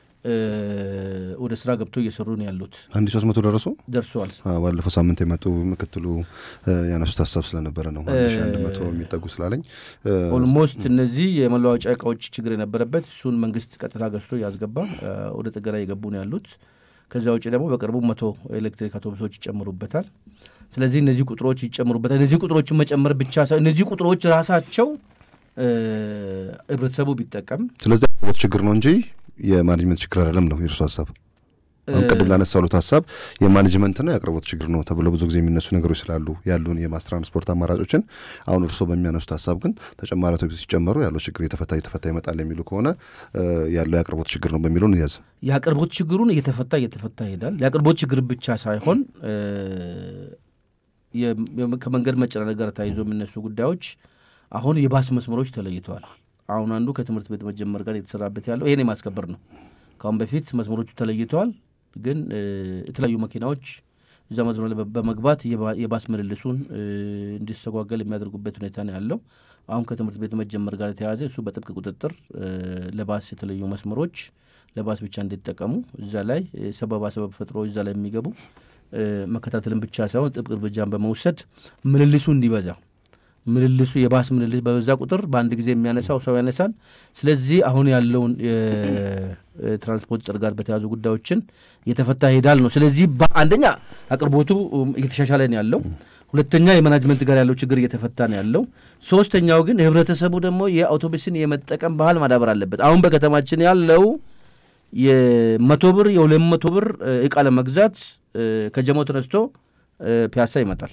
ወደ ስራ ገብቶ እየሰሩ ነው ያሉት። አንድ ሶስት መቶ ደረሱ ደርሰዋል። ባለፈው ሳምንት የመጡ ምክትሉ ያነሱት ሀሳብ ስለነበረ ነው አንድ መቶ የሚጠጉ ስላለኝ ኦልሞስት እነዚህ የመለዋወጫ እቃዎች ችግር የነበረበት እሱን መንግስት ቀጥታ ገዝቶ ያስገባ ወደ ጥገና እየገቡ ነው ያሉት። ከዚያ ውጭ ደግሞ በቅርቡ መቶ ኤሌክትሪክ አውቶቡሶች ይጨምሩበታል። ስለዚህ እነዚህ ቁጥሮች ይጨምሩበታል። እነዚህ ቁጥሮችን መጨመር ብቻ ሳይሆን እነዚህ ቁጥሮች ራሳቸው ህብረተሰቡ ቢጠቀም ስለዚህ ችግር ነው እንጂ የማኔጅመንት ችግር አይደለም ነው የእርሱ ሀሳብ። አሁን ቅድም ላነሳሉት ሀሳብ የማኔጅመንትና የአቅርቦት ችግር ነው ተብሎ ብዙ ጊዜ የሚነሱ ነገሮች ስላሉ ያሉን የማስ ትራንስፖርት አማራጮችን አሁን እርሶ በሚያነሱት ሀሳብ ግን ተጨማሪ አውቶቡስ ሲጨመሩ ያለው ችግር የተፈታ እየተፈታ ይመጣል የሚሉ ከሆነ ያለው የአቅርቦት ችግር ነው በሚለው እንያዝ። የአቅርቦት ችግሩን እየተፈታ እየተፈታ ይሄዳል። የአቅርቦት ችግር ብቻ ሳይሆን ከመንገድ መጨናነቅ ጋር ተያይዞ የሚነሱ ጉዳዮች አሁን የባስ መስመሮች ተለይተዋል። አሁን አንዱ ከትምህርት ቤት መጀመር ጋር የተሰራበት ያለው ይሄን የማስከበር ነው። ከአሁን በፊት መስመሮቹ ተለይተዋል፣ ግን የተለያዩ መኪናዎች እዛ መስመር ላይ በመግባት የባስ ምልልሱን እንዲስተጓገል የሚያደርጉበት ሁኔታ ነው ያለው። አሁን ከትምህርት ቤት መጀመር ጋር የተያያዘ እሱ በጥብቅ ቁጥጥር ለባስ የተለዩ መስመሮች ለባስ ብቻ እንዲጠቀሙ እዛ ላይ ሰበባ ሰበብ ፈጥሮ እዛ ላይ የሚገቡ መከታተልን ብቻ ሳይሆን ጥብቅ እርምጃን በመውሰድ ምልልሱ እንዲበዛ ምልልሱ የባስ ምልልስ በበዛ ቁጥር በአንድ ጊዜ የሚያነሳው ሰው ያነሳል። ስለዚህ አሁን ያለውን የትራንስፖርት ጥር ጋር በተያዙ ጉዳዮችን እየተፈታ ይሄዳል ነው። ስለዚህ አንደኛ አቅርቦቱ እየተሻሻለ ነው ያለው። ሁለተኛ የማናጅመንት ጋር ያለው ችግር እየተፈታ ነው ያለው። ሶስተኛው ግን ህብረተሰቡ ደግሞ የአውቶቡስን የመጠቀም ባህል ማዳበር አለበት። አሁን በከተማችን ያለው የመቶ ብር የሁለት መቶ ብር እቃ ለመግዛት ከጀሞ ተነስቶ ፒያሳ ይመጣል።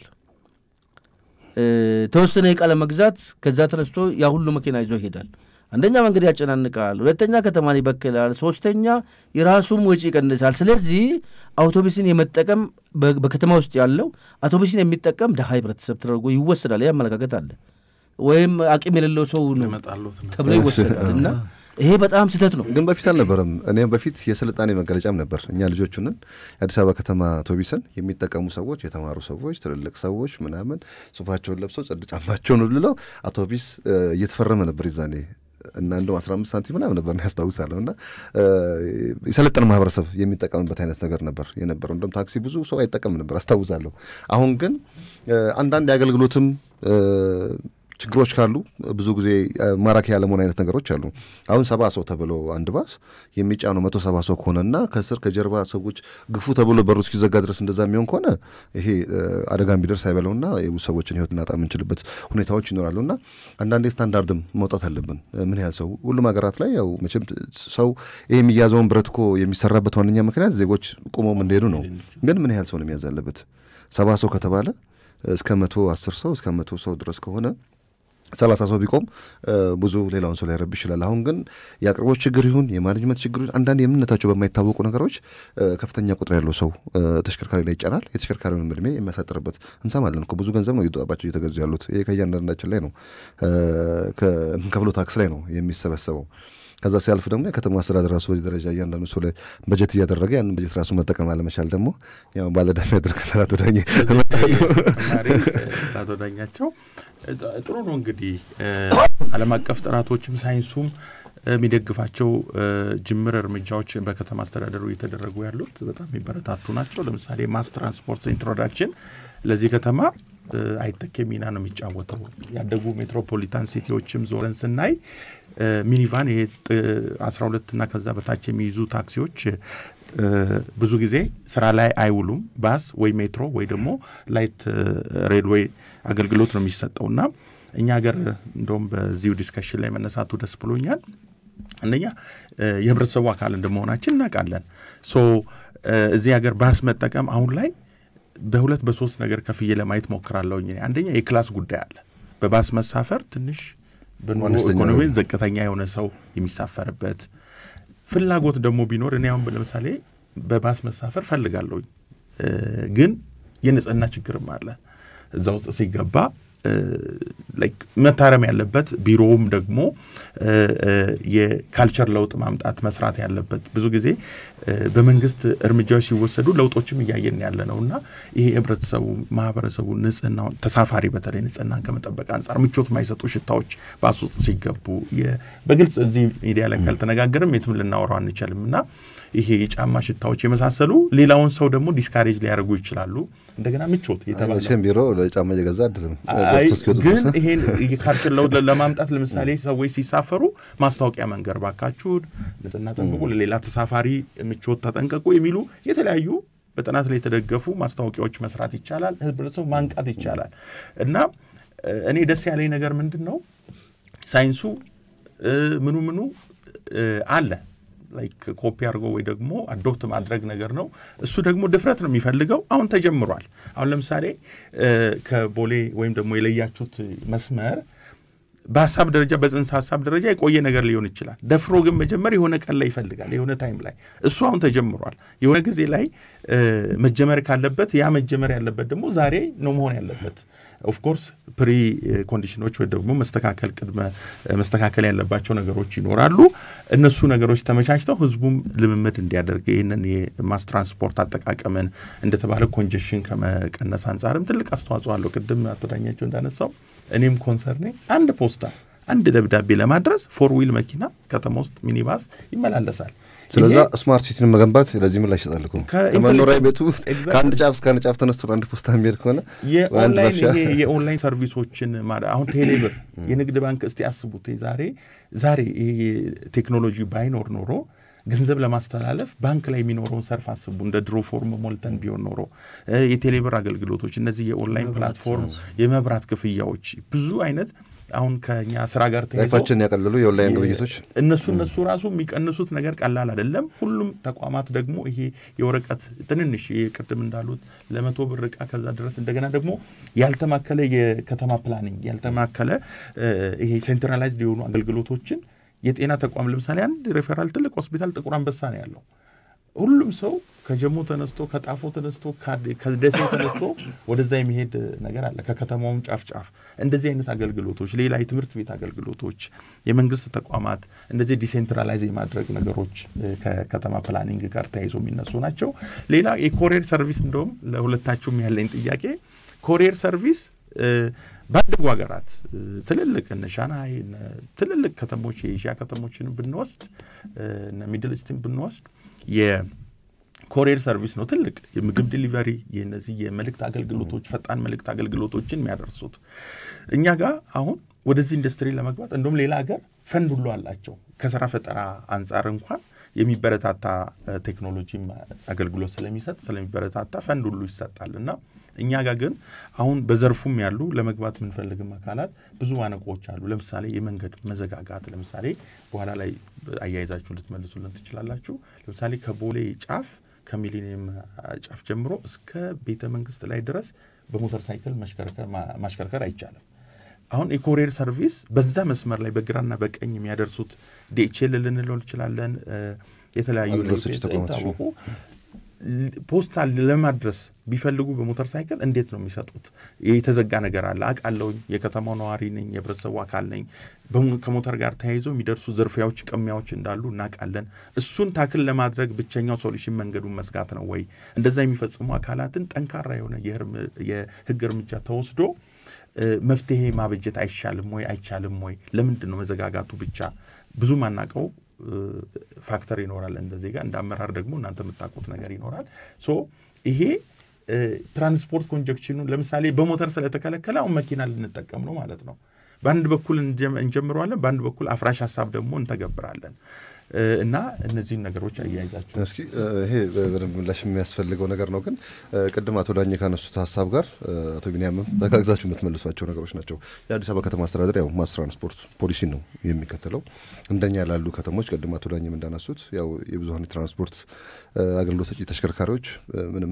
ተወሰነ እቃ ለመግዛት ከዛ ተነስቶ ያ ሁሉ መኪና ይዞ ይሄዳል። አንደኛ መንገድ ያጨናንቃል፣ ሁለተኛ ከተማን ይበክላል፣ ሶስተኛ የራሱም ወጪ ይቀንሳል። ስለዚህ አውቶቡስን የመጠቀም በከተማ ውስጥ ያለው አውቶቡስን የሚጠቀም ድሃ ህብረተሰብ ተደርጎ ይወሰዳል። ይህ አመለካከት አለ። ወይም አቅም የሌለው ሰው ነው ተብሎ ይወሰዳል እና ይሄ በጣም ስህተት ነው። ግን በፊት አልነበረም። እኔም በፊት የስልጣኔ መገለጫም ነበር። እኛ ልጆቹንን የአዲስ አበባ ከተማ አውቶቡስን የሚጠቀሙ ሰዎች፣ የተማሩ ሰዎች፣ ትልልቅ ሰዎች ምናምን ሱፋቸውን ለብሰው ጽድ ጫማቸውን ብልለው አውቶቡስ እየተፈረመ ነበር ይዛኔ እና እንደውም አስራ አምስት ሳንቲም ምናምን ነበር ያስታውሳለሁ። እና የሰለጠነ ማህበረሰብ የሚጠቀምበት አይነት ነገር ነበር የነበረው። እንደውም ታክሲ ብዙ ሰው አይጠቀም ነበር አስታውሳለሁ። አሁን ግን አንዳንድ የአገልግሎትም ችግሮች ካሉ ብዙ ጊዜ ማራኪ ያለመሆን አይነት ነገሮች አሉ። አሁን ሰባ ሰው ተብሎ አንድ ባስ የሚጫነው መቶ ሰባ ሰው ከሆነና ከስር ከጀርባ ሰዎች ግፉ ተብሎ በሩ እስኪዘጋ ድረስ እንደዛ የሚሆን ከሆነ ይሄ አደጋ ቢደርስ አይበለውና የብዙ ሰዎችን ሕይወት እናጣ የምንችልበት ሁኔታዎች ይኖራሉና አንዳንዴ ስታንዳርድም መውጣት አለብን። ምን ያህል ሰው ሁሉም ሀገራት ላይ ያው መቼም ሰው ይሄ የሚያዘውን ብረት እኮ የሚሰራበት ዋነኛ ምክንያት ዜጎች ቁመውም እንደሄዱ ነው። ግን ምን ያህል ሰው ነው የሚያዝ ያለበት? ሰባ ሰው ከተባለ እስከ መቶ አስር ሰው እስከ መቶ ሰው ድረስ ከሆነ ሰላሳ ሰው ቢቆም ብዙ ሌላውን ሰው ሊያረብ ይችላል። አሁን ግን የአቅርቦት ችግር ይሁን የማኔጅመንት ችግር ይሁን አንዳንድ የምንነታቸው በማይታወቁ ነገሮች ከፍተኛ ቁጥር ያለው ሰው ተሽከርካሪ ላይ ይጫናል። የተሽከርካሪውን እድሜ የሚያሳጥርበት እንሰማለን እኮ ብዙ ገንዘብ ነው እየተወጣባቸው እየተገዙ ያሉት። ይሄ ከእያንዳንዳችን ላይ ነው ከምንከፍለው ታክስ ላይ ነው የሚሰበሰበው። ከዛ ሲያልፍ ደግሞ የከተማ አስተዳደር ራሱ በዚህ ደረጃ እያንዳንዱ ሰው ላይ በጀት እያደረገ ያንን በጀት ራሱ መጠቀም አለመቻል ደግሞ ያው ባለዕዳ የሚያደርገናል። አቶ ዳኜ አቶ ዳኛቸው ጥሩ ነው እንግዲህ ዓለም አቀፍ ጥናቶችም ሳይንሱም የሚደግፋቸው ጅምር እርምጃዎች በከተማ አስተዳደሩ እየተደረጉ ያሉት በጣም የሚበረታቱ ናቸው። ለምሳሌ ማስ ትራንስፖርት ኢንትሮዳክሽን ለዚህ ከተማ አይተኬ ሚና ነው የሚጫወተው። ያደጉ ሜትሮፖሊታን ሲቲዎችም ዞረን ስናይ ሚኒቫን ይሄ አስራ ሁለት እና ከዛ በታች የሚይዙ ታክሲዎች ብዙ ጊዜ ስራ ላይ አይውሉም። ባስ ወይ ሜትሮ ወይ ደግሞ ላይት ሬልዌይ አገልግሎት ነው የሚሰጠው እና እኛ ሀገር እንደውም በዚሁ ዲስከሽን ላይ መነሳቱ ደስ ብሎኛል። አንደኛ የህብረተሰቡ አካል እንደመሆናችን እናውቃለን። ሶ እዚህ ሀገር ባስ መጠቀም አሁን ላይ በሁለት በሶስት ነገር ከፍዬ ለማየት ሞክራለሁኝ። አንደኛ የክላስ ጉዳይ አለ። በባስ መሳፈር ትንሽ በኑሮ ኢኮኖሚ ዝቅተኛ የሆነ ሰው የሚሳፈርበት ፍላጎት ደግሞ ቢኖር እኔ አሁን ለምሳሌ በባስ መሳፈር ፈልጋለሁኝ፣ ግን የንጽህና ችግርም አለ እዛ ውስጥ ሲገባ መታረም ያለበት ቢሮውም ደግሞ የካልቸር ለውጥ ማምጣት መስራት ያለበት ብዙ ጊዜ በመንግስት እርምጃዎች ሲወሰዱ ለውጦችም እያየን ያለ ነው እና ይሄ ህብረተሰቡ ማህበረሰቡ ንጽህናውን ተሳፋሪ በተለይ ንጽህናን ከመጠበቅ አንጻር ምቾት የማይሰጡ ሽታዎች ባስ ውስጥ ሲገቡ በግልጽ እዚህ ሚዲያ ላይ ካልተነጋገርም የትም ልናወራው አንችልም እና ይሄ የጫማ ሽታዎች የመሳሰሉ ሌላውን ሰው ደግሞ ዲስካሬጅ ሊያደርጉ ይችላሉ። እንደገና ምቾት የተባለ ቢሮ ለጫማ እየገዛ አይደለም ግን ይሄን የካልቸር ለውጥ ለማምጣት ለምሳሌ ሰዎች ሲሳፈሩ ማስታወቂያ መንገር ባካችሁን ንጽህና ጠብቁ፣ ለሌላ ተሳፋሪ ምቾት ተጠንቀቁ የሚሉ የተለያዩ በጥናት ላይ የተደገፉ ማስታወቂያዎች መስራት ይቻላል። ህብረተሰቡ ማንቃት ይቻላል እና እኔ ደስ ያለኝ ነገር ምንድን ነው ሳይንሱ ምኑ ምኑ አለ ላይክ ኮፒ አድርጎ ወይ ደግሞ አዶፕት ማድረግ ነገር ነው። እሱ ደግሞ ድፍረት ነው የሚፈልገው። አሁን ተጀምሯል። አሁን ለምሳሌ ከቦሌ ወይም ደግሞ የለያችሁት መስመር በሀሳብ ደረጃ በጽንሰ ሀሳብ ደረጃ የቆየ ነገር ሊሆን ይችላል። ደፍሮ ግን መጀመር የሆነ ቀን ላይ ይፈልጋል፣ የሆነ ታይም ላይ እሱ አሁን ተጀምሯል። የሆነ ጊዜ ላይ መጀመር ካለበት ያ መጀመር ያለበት ደግሞ ዛሬ ነው መሆን ያለበት። ኦፍኮርስ ፕሪ ኮንዲሽኖች ወይ ደግሞ መስተካከል ቅድመ መስተካከል ያለባቸው ነገሮች ይኖራሉ። እነሱ ነገሮች ተመቻችተው ህዝቡም ልምምድ እንዲያደርግ ይህንን የማስ ትራንስፖርት አጠቃቀምን እንደተባለ ኮንጀሽን ከመቀነስ አንጻርም ትልቅ አስተዋጽኦ አለው። ቅድም አቶ ዳኛቸው እንዳነሳው እኔም ኮንሰርኔ አንድ ፖስታ አንድ ደብዳቤ ለማድረስ ፎር ዊል መኪና ከተማ ውስጥ ሚኒባስ ይመላለሳል። ስለዛ ስማርት ሲቲን መገንባት ለዚህ ምላሽ ይሰጣል እኮ ከመኖሪያ ቤቱ ከአንድ ጫፍ እስከ አንድ ጫፍ ተነስቶ አንድ ፖስታ የሚሄድ ከሆነ የኦንላይን ሰርቪሶችን አሁን ቴሌብር፣ የንግድ ባንክ እስቲ አስቡት ዛሬ ዛሬ ይሄ ቴክኖሎጂ ባይኖር ኖሮ ገንዘብ ለማስተላለፍ ባንክ ላይ የሚኖረውን ሰርፍ አስቡ። እንደ ድሮ ፎርም ሞልተን ቢሆን ኖሮ የቴሌብር አገልግሎቶች፣ እነዚህ የኦንላይን ፕላትፎርም፣ የመብራት ክፍያዎች ብዙ አይነት አሁን ከኛ ስራ ጋር ላይፋችን ያቀለሉ የኦንላይን ግብይቶች እነሱ እነሱ ራሱ የሚቀንሱት ነገር ቀላል አይደለም። ሁሉም ተቋማት ደግሞ ይሄ የወረቀት ትንንሽ ቅድም እንዳሉት ለመቶ ብር ዕቃ ከዛ ድረስ እንደገና ደግሞ ያልተማከለ የከተማ ፕላኒንግ ያልተማከለ ይሄ ሴንትራላይዝድ የሆኑ አገልግሎቶችን የጤና ተቋም ለምሳሌ አንድ ሬፈራል ትልቅ ሆስፒታል ጥቁር አንበሳ ነው ያለው። ሁሉም ሰው ከጀሞ ተነስቶ ከጣፎ ተነስቶ ከደሴ ተነስቶ ወደዛ የሚሄድ ነገር አለ። ከከተማውም ጫፍ ጫፍ እንደዚህ አይነት አገልግሎቶች፣ ሌላ የትምህርት ቤት አገልግሎቶች፣ የመንግስት ተቋማት እንደዚህ ዲሴንትራላይዝ የማድረግ ነገሮች ከከተማ ፕላኒንግ ጋር ተያይዞ የሚነሱ ናቸው። ሌላ የኮሪየር ሰርቪስ እንደውም ለሁለታችሁም ያለኝ ጥያቄ ኮሪየር ሰርቪስ ባደጉ ሀገራት ትልልቅ እነ ሻንሃይ ትልልቅ ከተሞች የኤሽያ ከተሞችን ብንወስድ እነ ሚድል ኢስትን ብንወስድ የኮሪየር ሰርቪስ ነው ትልቅ የምግብ ዲሊቨሪ የነዚህ የመልእክት አገልግሎቶች ፈጣን መልእክት አገልግሎቶችን የሚያደርሱት እኛ ጋር አሁን ወደዚህ ኢንዱስትሪ ለመግባት እንደውም ሌላ ሀገር ፈንድ ሁሉ አላቸው ከስራ ፈጠራ አንጻር እንኳን የሚበረታታ ቴክኖሎጂም አገልግሎት ስለሚሰጥ ስለሚበረታታ ፈንድ ሁሉ ይሰጣል እና እኛ ጋር ግን አሁን በዘርፉም ያሉ ለመግባት የምንፈልግም አካላት ብዙ ማነቆዎች አሉ። ለምሳሌ የመንገድ መዘጋጋት፣ ለምሳሌ በኋላ ላይ አያይዛችሁ ልትመልሱልን ትችላላችሁ። ለምሳሌ ከቦሌ ጫፍ ከሚሊኒየም ጫፍ ጀምሮ እስከ ቤተ መንግስት ላይ ድረስ በሞተር ሳይክል ማሽከርከር አይቻልም። አሁን የኮሪየር ሰርቪስ በዛ መስመር ላይ በግራና በቀኝ የሚያደርሱት ዲኤችኤል ልንለው እንችላለን። የተለያዩ የታወቁ ፖስታል ለማድረስ ቢፈልጉ በሞተር ሳይክል እንዴት ነው የሚሰጡት? የተዘጋ ነገር አለ አውቃለሁኝ። የከተማው ነዋሪ ነኝ፣ የህብረተሰቡ አካል ነኝ። ከሞተር ጋር ተያይዞ የሚደርሱ ዝርፊያዎች፣ ቅሚያዎች እንዳሉ እናውቃለን። እሱን ታክል ለማድረግ ብቸኛው ሶሉሽን መንገዱን መዝጋት ነው ወይ? እንደዛ የሚፈጽሙ አካላትን ጠንካራ የሆነ የህግ እርምጃ ተወስዶ መፍትሄ ማበጀት አይሻልም ወይ? አይቻልም ወይ? ለምንድን ነው መዘጋጋቱ ብቻ? ብዙ ማናቀው ፋክተር ይኖራል እንደ ዜጋ፣ እንደ አመራር ደግሞ እናንተ የምታውቁት ነገር ይኖራል። ሶ ይሄ ትራንስፖርት ኮንጀክሽኑ ለምሳሌ በሞተር ስለተከለከለ አሁን መኪና ልንጠቀም ነው ማለት ነው። በአንድ በኩል እንጀምረዋለን፣ በአንድ በኩል አፍራሽ ሀሳብ ደግሞ እንተገብራለን። እና እነዚህን ነገሮች አያይዛችሁ እስኪ ይሄ በደንብ ምላሽ የሚያስፈልገው ነገር ነው። ግን ቅድም አቶ ዳኘ ካነሱት ሀሳብ ጋር አቶ ቢኒያምም ተጋግዛችሁ የምትመልሷቸው ነገሮች ናቸው። የአዲስ አበባ ከተማ አስተዳደር ያው ማስ ትራንስፖርት ፖሊሲ ነው የሚከተለው። እንደኛ ላሉ ከተሞች ቅድም አቶ ዳኘም እንዳነሱት ያው የብዙሀን ትራንስፖርት አገልግሎት ሰጪ ተሽከርካሪዎች ምንም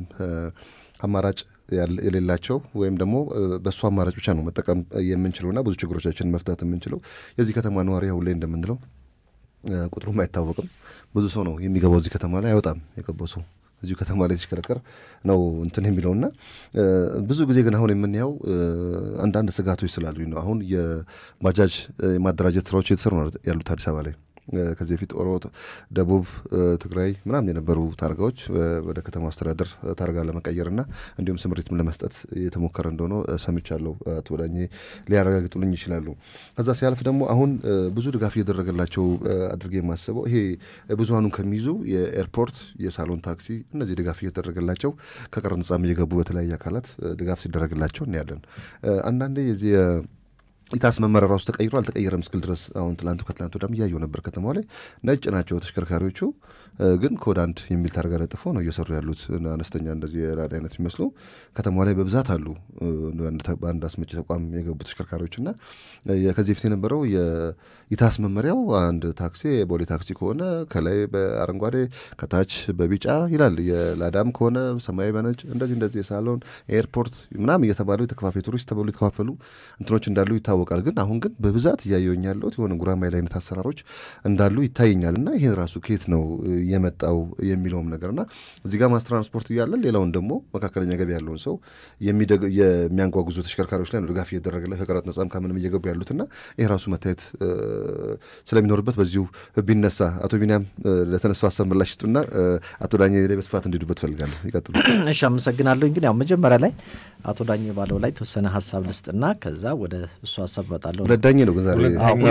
አማራጭ የሌላቸው ወይም ደግሞ በእሱ አማራጭ ብቻ ነው መጠቀም የምንችለውና ብዙ ችግሮቻችንን መፍታት የምንችለው የዚህ ከተማ ነዋሪ አሁን ላይ እንደምንለው ቁጥሩም አይታወቅም። ብዙ ሰው ነው የሚገባው እዚህ ከተማ ላይ አይወጣም። የገባው ሰው እዚሁ ከተማ ላይ ሲሽከረከር ነው እንትን የሚለውና ብዙ ጊዜ ግን አሁን የምናየው አንዳንድ ስጋቶች ስላሉኝ ነው። አሁን የባጃጅ የማደራጀት ስራዎች እየተሰሩ ነው ያሉት አዲስ አበባ ላይ ከዚህ በፊት ኦሮ፣ ደቡብ ትግራይ ምናምን የነበሩ ታርጋዎች ወደ ከተማ አስተዳደር ታርጋ ለመቀየርና እንዲሁም ስምሪትም ለመስጠት የተሞከረ እንደሆነ ሰምቻለሁ። አቶ ዳኜ ሊያረጋግጡልኝ ይችላሉ። ከዛ ሲያልፍ ደግሞ አሁን ብዙ ድጋፍ እየተደረገላቸው አድርጌ የማስበው ይሄ ብዙሀኑን ከሚይዙ የኤርፖርት የሳሎን ታክሲ እነዚህ ድጋፍ እየተደረገላቸው ከቀረጥ ነጻም እየገቡ በተለያየ አካላት ድጋፍ ሲደረግላቸው እናያለን። አንዳንዴ የዚህ ኢታስ መመሪያ ራሱ ተቀይሮ አልተቀየረም እስክል ድረስ አሁን ትላንቱ ከትላንቱ ወዲያም እያየው ነበር። ከተማው ላይ ነጭ ናቸው ተሽከርካሪዎቹ፣ ግን ኮድ አንድ የሚል ታርጋ ለጥፈው ነው እየሰሩ ያሉት። አነስተኛ እንደዚህ የላዳ አይነት የሚመስሉ ከተማው ላይ በብዛት አሉ። በአንድ አስመጪ ተቋም የገቡ ተሽከርካሪዎች እና ከዚህ በፊት የነበረው የኢታስ መመሪያው አንድ ታክሲ የቦሌ ታክሲ ከሆነ ከላይ በአረንጓዴ ከታች በቢጫ ይላል። የላዳም ከሆነ ሰማያዊ በነጭ እንደዚህ እንደዚህ የሳሎን ኤርፖርት ምናምን እየተባሉ የተከፋፈሉ ቱሪስት ተብሎ የተከፋፈሉ እንትኖች እንዳሉ ይታወቃል። ግን አሁን ግን በብዛት እያየሁኝ ያለሁት የሆነ ጉራማይል አይነት አሰራሮች እንዳሉ ይታየኛል። እና ይሄን ራሱ ከየት ነው የመጣው የሚለውም ነገር እና እዚህ ጋር ማስ ትራንስፖርት እያለን ሌላውን ደግሞ መካከለኛ ገቢ ያለውን ሰው የሚያንጓጉዙ ተሽከርካሪዎች ላይ ነው ድጋፍ እየተደረገለ ከቀረጥ ነጻም ከምንም እየገቡ ያሉትና ይህ ራሱ መታየት ስለሚኖርበት በዚሁ ቢነሳ አቶ ቢኒያም ለተነሱ ሀሳብ ምላሽ ስጡና አቶ ዳኘ ላይ በስፋት እንዲሄዱበት ፈልጋለሁ። ይቀጥሉ። እሺ፣ አመሰግናለሁ። እንግዲህ ያው መጀመሪያ ላይ አቶ ዳኘ ባለው ላይ የተወሰነ ሀሳብ ልስጥና ከዛ ወደ እሱ ሀሳብ እመጣለሁ። ሁለት ዳኘ ነው ግን ዛሬ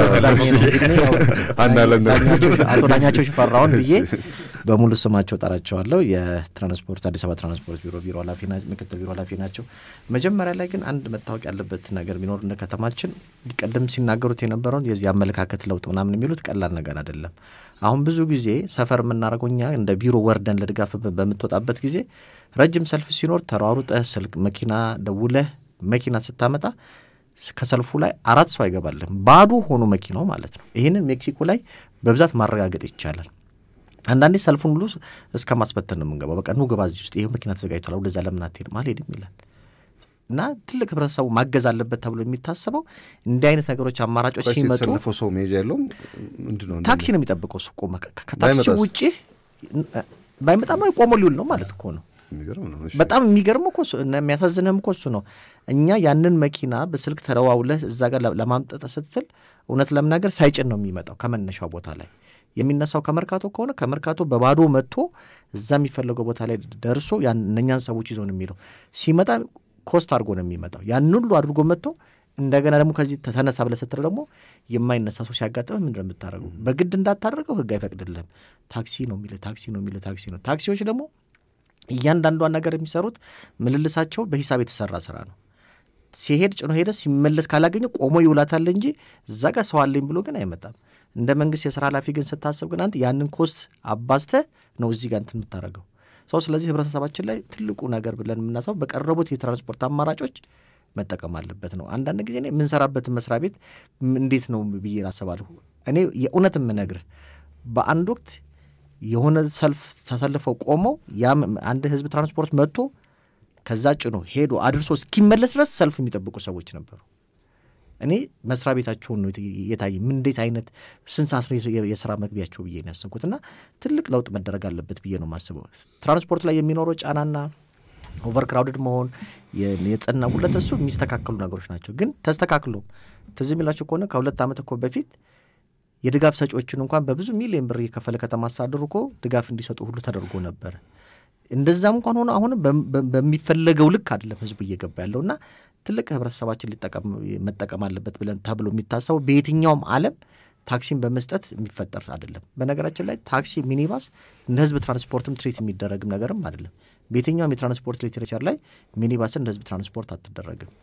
አቶ ዳኛቸው ሽፈራውን ብዬ በሙሉ ስማቸው ጠራቸዋለሁ። የትራንስፖርት አዲስ አበባ ትራንስፖርት ቢሮ ቢሮ ኃላፊ ምክትል ቢሮ ኃላፊ ናቸው። መጀመሪያ ላይ ግን አንድ መታወቅ ያለበት ነገር ቢኖር እንደ ከተማችን ቀደም ሲናገሩት የነበረውን የዚህ አመለካከት ለውጥ ምናምን የሚሉት ቀላል ነገር አይደለም። አሁን ብዙ ጊዜ ሰፈር የምናደርገው እኛ እንደ ቢሮ ወርደን ለድጋፍ በምትወጣበት ጊዜ ረጅም ሰልፍ ሲኖር ተሯሩጠህ ስልክ መኪና ደውለህ መኪና ስታመጣ ከሰልፉ ላይ አራት ሰው አይገባልም። ባዶ ሆኖ መኪናው ማለት ነው። ይህንን ሜክሲኮ ላይ በብዛት ማረጋገጥ ይቻላል። አንዳንዴ ሰልፉን ሁሉ እስከ ማስበተን ነው የምንገባው። በቃ ኑ ግባ፣ እዚህ ውስጥ ይህ መኪና ተዘጋጅቷል፣ ወደዛ ለምን አትሄድም? አልሄድም ይላል እና ትልቅ ህብረተሰቡ ማገዝ አለበት ተብሎ የሚታሰበው እንዲህ አይነት ነገሮች አማራጮች ሲመጡ የተሰለፈው ሰው መሄጃ የለውም ምንድን ነው ታክሲ ነው የሚጠብቀው። እሱ ቆመ ከታክሲ ውጭ ባይመጣማ ቆሞ ሊውል ነው ማለት እኮ ነው። በጣም የሚገርም እኮ የሚያሳዝንህም እኮ እሱ ነው። እኛ ያንን መኪና በስልክ ተደዋውለህ እዛ ጋር ለማምጠጥ ስትል እውነት ለመናገር ሳይጭን ነው የሚመጣው ከመነሻው ቦታ ላይ የሚነሳው ከመርካቶ ከሆነ ከመርካቶ በባዶ መጥቶ እዛ የሚፈለገው ቦታ ላይ ደርሶ እነኛን ሰዎች ይዞ ነው የሚለው ሲመጣ ኮስት አድርጎ ነው የሚመጣው። ያን ሁሉ አድርጎ መጥቶ እንደገና ደግሞ ከዚህ ተነሳ ብለህ ስትል ደግሞ የማይነሳ ሰው ሲያጋጥምህ ምንድን ነው የምታደርገው? በግድ እንዳታደርገው ህግ አይፈቅድልህም። ታክሲ ነው የሚልህ ታክሲ ነው የሚልህ ታክሲ ነው። ታክሲዎች ደግሞ እያንዳንዷን ነገር የሚሰሩት ምልልሳቸው በሂሳብ የተሰራ ስራ ነው። ሲሄድ ጭኖ ሄደ፣ ሲመለስ ካላገኘ ቆሞ ይውላታል እንጂ እዛ ጋር ሰው አለኝ ብሎ ግን አይመጣም። እንደ መንግስት የስራ ኃላፊ ግን ስታስብ ግን አንተ ያንን ኮስት አባዝተህ ነው እዚህ ጋር እንትን የምታደርገው ሰው። ስለዚህ ህብረተሰባችን ላይ ትልቁ ነገር ብለን የምናስበው በቀረቡት የትራንስፖርት አማራጮች መጠቀም አለበት ነው። አንዳንድ ጊዜ እኔ የምንሰራበትን መስሪያ ቤት እንዴት ነው ብዬ አስባለሁ። እኔ የእውነት የምነግርህ በአንድ ወቅት የሆነ ሰልፍ ተሰልፈው ቆመው ያም አንድ ህዝብ ትራንስፖርት መጥቶ ከዛ ጭኖ ሄዶ አድርሶ እስኪመለስ ድረስ ሰልፍ የሚጠብቁ ሰዎች ነበሩ። እኔ መስሪያ ቤታቸውን ነው የታየ ምን እንዴት አይነት ስንት ሰዓት ነው የስራ መግቢያቸው ብዬ ነው ያሰብኩት። እና ትልቅ ለውጥ መደረግ አለበት ብዬ ነው የማስበው። ትራንስፖርት ላይ የሚኖረው ጫናና ኦቨር ክራውድድ መሆን የጸና ሁለት እሱ የሚስተካከሉ ነገሮች ናቸው። ግን ተስተካክሎም ትዝ የሚላቸው ከሆነ ከሁለት ዓመት እኮ በፊት የድጋፍ ሰጪዎችን እንኳን በብዙ ሚሊዮን ብር እየከፈለ ከተማ አስተዳደሩ እኮ ድጋፍ እንዲሰጡ ሁሉ ተደርጎ ነበረ። እንደዛም እንኳን ሆኖ አሁንም በሚፈለገው ልክ አይደለም ህዝቡ እየገባ ያለው እና ትልቅ ህብረተሰባችን መጠቀም አለበት ብለን ተብሎ የሚታሰበው በየትኛውም ዓለም ታክሲን በመስጠት የሚፈጠር አይደለም። በነገራችን ላይ ታክሲ፣ ሚኒባስ እንደ ህዝብ ትራንስፖርትም ትሪት የሚደረግም ነገርም አይደለም። በየትኛውም የትራንስፖርት ሊትሬቸር ላይ ሚኒባስን እንደ ህዝብ ትራንስፖርት አትደረግም።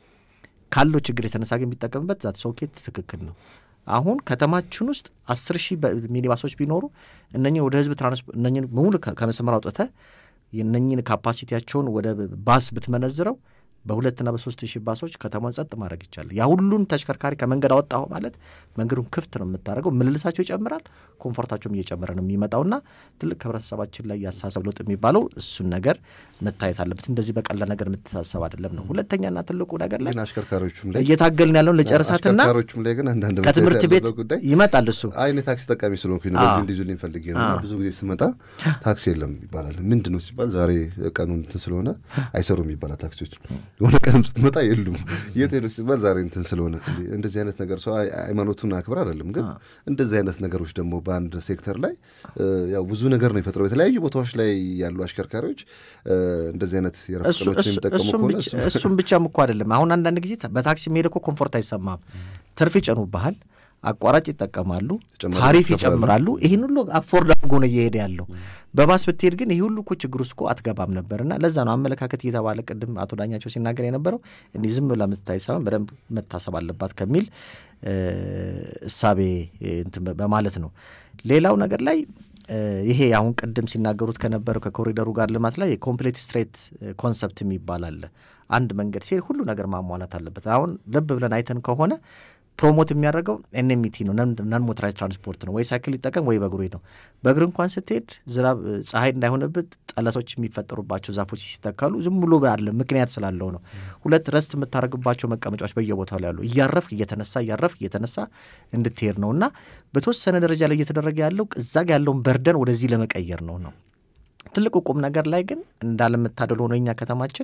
ካለው ችግር የተነሳ ግን የሚጠቀምበት ዛት ሶኬት ትክክል ነው። አሁን ከተማችን ውስጥ አስር ሺህ ሚኒባሶች ቢኖሩ እነኝን ወደ ህዝብ ትራንስፖርት እነኝን ሙሉ ከመስመር አውጥተህ እነኝን ካፓሲቲያቸውን ወደ ባስ ብትመነዝረው በሁለትና በሶስት ሺህ ባሶች ከተማን ጸጥ ማድረግ ይቻላል። ያ ሁሉን ተሽከርካሪ ከመንገድ አወጣሁ ማለት መንገዱን ክፍት ነው የምታደርገው። ምልልሳቸው ይጨምራል፣ ኮምፎርታቸውም እየጨመረ ነው የሚመጣውና ትልቅ ህብረተሰባችን ላይ ያሳሰብ ለውጥ የሚባለው እሱን ነገር መታየት አለበት። እንደዚህ በቀላል ነገር የምትሳሰብ አይደለም ነው። ሁለተኛና ትልቁ ነገር ላይ ግን አሽከርካሪዎቹም ላይ እየታገልን ያለውን ለጨርሳትና አሽከርካሪዎቹም ላይ ግን አንዳንድ ከትምህርት ቤት ጉዳይ ይመጣል እሱ አይ እኔ ታክሲ ተጠቃሚ ስለሆንኩኝ ነው በዚህ እንዲዙልኝ ፈልጌ ነው እና ብዙ ጊዜ ስመጣ ታክሲ የለም ይባላል። ምንድን ነው ሲባል ዛሬ ቀኑ እንትን ስለሆነ አይሰሩም ይባላል። ታክሲዎች የሆነ ቀንም ስትመጣ የሉም። የት ሄዱ ሲባል ዛሬ እንትን ስለሆነ እንደዚህ አይነት ነገር ሰው ሃይማኖቱን አክብር አይደለም። ግን እንደዚህ አይነት ነገሮች ደግሞ በአንድ ሴክተር ላይ ያው ብዙ ነገር ነው የፈጥረው። የተለያዩ ቦታዎች ላይ ያሉ አሽከርካሪዎች እንደዚህ አይነት የረፍት ቀኖችን የሚጠቀሙ ከሆነ እሱም ብቻም እኮ አይደለም። አሁን አንዳንድ ጊዜ በታክሲ መሄድ እኮ ኮምፎርት አይሰማም። ትርፍ ይጨኑብሃል፣ አቋራጭ ይጠቀማሉ፣ ታሪፍ ይጨምራሉ። ይህን ሁሉ አፎርድ አድርጎ ነው እየሄደ ያለው። በባስ ብትሄድ ግን ይህ ሁሉ እኮ ችግር ውስጥ እኮ አትገባም ነበርና ለዛ ነው አመለካከት እየተባለ ቅድም አቶ ዳኛቸው ሲናገር የነበረው እንዲህ ዝም ብላ የምትታይ ሳይሆን በደንብ መታሰብ አለባት ከሚል እሳቤ እንትን በማለት ነው። ሌላው ነገር ላይ ይሄ አሁን ቅድም ሲናገሩት ከነበረው ከኮሪደሩ ጋር ልማት ላይ የኮምፕሌት ስትሬት ኮንሰፕት የሚባል አለ። አንድ መንገድ ሲሄድ ሁሉ ነገር ማሟላት አለበት። አሁን ልብ ብለን አይተን ከሆነ ፕሮሞት የሚያደርገው ኤንኤምቲ ነው፣ ነን ሞተራይዝ ትራንስፖርት ነው። ወይ ሳይክል ሊጠቀም ወይ በእግሩ ነው። በእግር እንኳን ስትሄድ ዝናብ ፀሐይ እንዳይሆንበት ጠለሶች የሚፈጠሩባቸው ዛፎች ሲተከሉ ዝም ብሎ አለ ምክንያት ስላለው ነው። ሁለት ረስት የምታደርግባቸው መቀመጫዎች በየቦታው ላይ ያሉ እያረፍክ እየተነሳ እያረፍክ እየተነሳ እንድትሄድ ነው እና በተወሰነ ደረጃ ላይ እየተደረገ ያለው እዛ ጋ ያለውን በርደን ወደዚህ ለመቀየር ነው ነው ትልቁ ቁም ነገር ላይ ግን እንዳለመታደል ሆኖ እኛ ከተማችን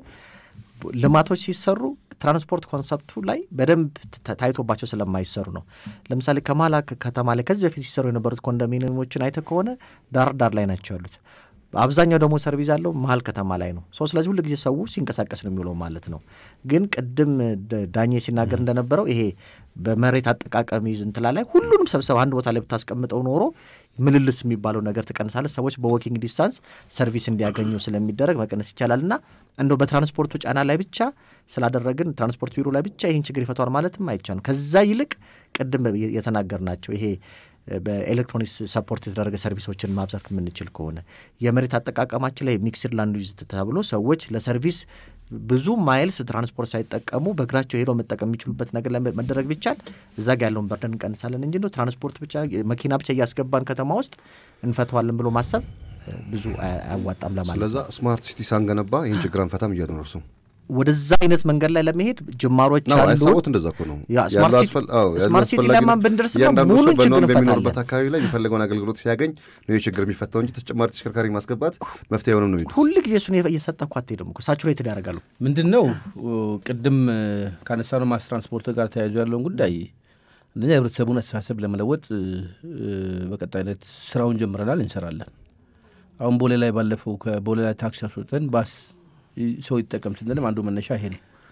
ልማቶች ሲሰሩ ትራንስፖርት ኮንሰፕቱ ላይ በደንብ ታይቶባቸው ስለማይሰሩ ነው። ለምሳሌ ከመሀል ከተማ ላይ ከዚህ በፊት ሲሰሩ የነበሩት ኮንዶሚኒየሞችን አይተ ከሆነ ዳር ዳር ላይ ናቸው ያሉት። አብዛኛው ደግሞ ሰርቪስ ያለው መሀል ከተማ ላይ ነው። ሰው ስለዚህ ሁሉ ጊዜ ሰው ሲንቀሳቀስ ነው የሚውለው ማለት ነው። ግን ቅድም ዳኜ ሲናገር እንደነበረው ይሄ በመሬት አጠቃቀሚ እንትላ ላይ ሁሉንም ሰብሰብ አንድ ቦታ ላይ ብታስቀምጠው ኖሮ ምልልስ የሚባለው ነገር ትቀንሳለህ። ሰዎች በዎኪንግ ዲስታንስ ሰርቪስ እንዲያገኙ ስለሚደረግ መቀነስ ይቻላል እና እንደው በትራንስፖርቱ ጫና ላይ ብቻ ስላደረግን ትራንስፖርት ቢሮ ላይ ብቻ ይህን ችግር ይፈቷል ማለትም አይቻልም። ከዛ ይልቅ ቅድም የተናገር ናቸው ይሄ በኤሌክትሮኒክስ ሰፖርት የተደረገ ሰርቪሶችን ማብዛት የምንችል ከሆነ የመሬት አጠቃቀማችን ላይ ሚክስድ ላንድ ዩዝ ተብሎ ሰዎች ለሰርቪስ ብዙ ማይልስ ትራንስፖርት ሳይጠቀሙ በእግራቸው ሄደው መጠቀም የሚችሉበት ነገር ላይ መደረግ ቢቻል እዛ ጋ ያለውን በርደን እንቀንሳለን እንጂ ትራንስፖርት ብቻ መኪና ብቻ እያስገባን ከተማ ውስጥ እንፈተዋለን ብሎ ማሰብ ብዙ አያዋጣም ለማለት ስለዛ ስማርት ሲቲ ሳንገነባ ይህን ችግር አንፈታም እያሉ ነው እርሱ ወደዛ አይነት መንገድ ላይ ለመሄድ ጅማሮች ነው አሉ። ሀሳቦት እንደዛ እኮ ነው። ያ ስማርት ሲቲ- ስማርት ሲቲ ለማን ብንደርስማ ሙሉን ችግር በሚኖርበት እንፈታለን። አካባቢ ላይ የሚፈልገውን አገልግሎት ሲያገኝ ነው ይህ ችግር የሚፈታው እንጂ ተጨማሪ ተሽከርካሪ ማስገባት መፍትሄ አይሆንም ነው የሚሉት። ሁል ጊዜ እሱን እየሰጠ እኮ አትሄድም እኮ ሳቹሬትድ ያደርጋሉ። ምንድን ነው ቅድም ካነሳነው ማስ ትራንስፖርት ጋር ተያይዞ ያለውን ጉዳይ አንደኛ የህብረተሰቡን አስተሳሰብ ለመለወጥ እ፣ በቀጣይነት ስራውን ጀምረናል፣ እንሰራለን። አሁን ቦሌ ላይ ባለፈው ከቦሌ ላይ ታክሲ አስወጥተን ባስ ይ- ሰው ይጠቀም ስንልም አንዱ መነሻ ይሄ ነው።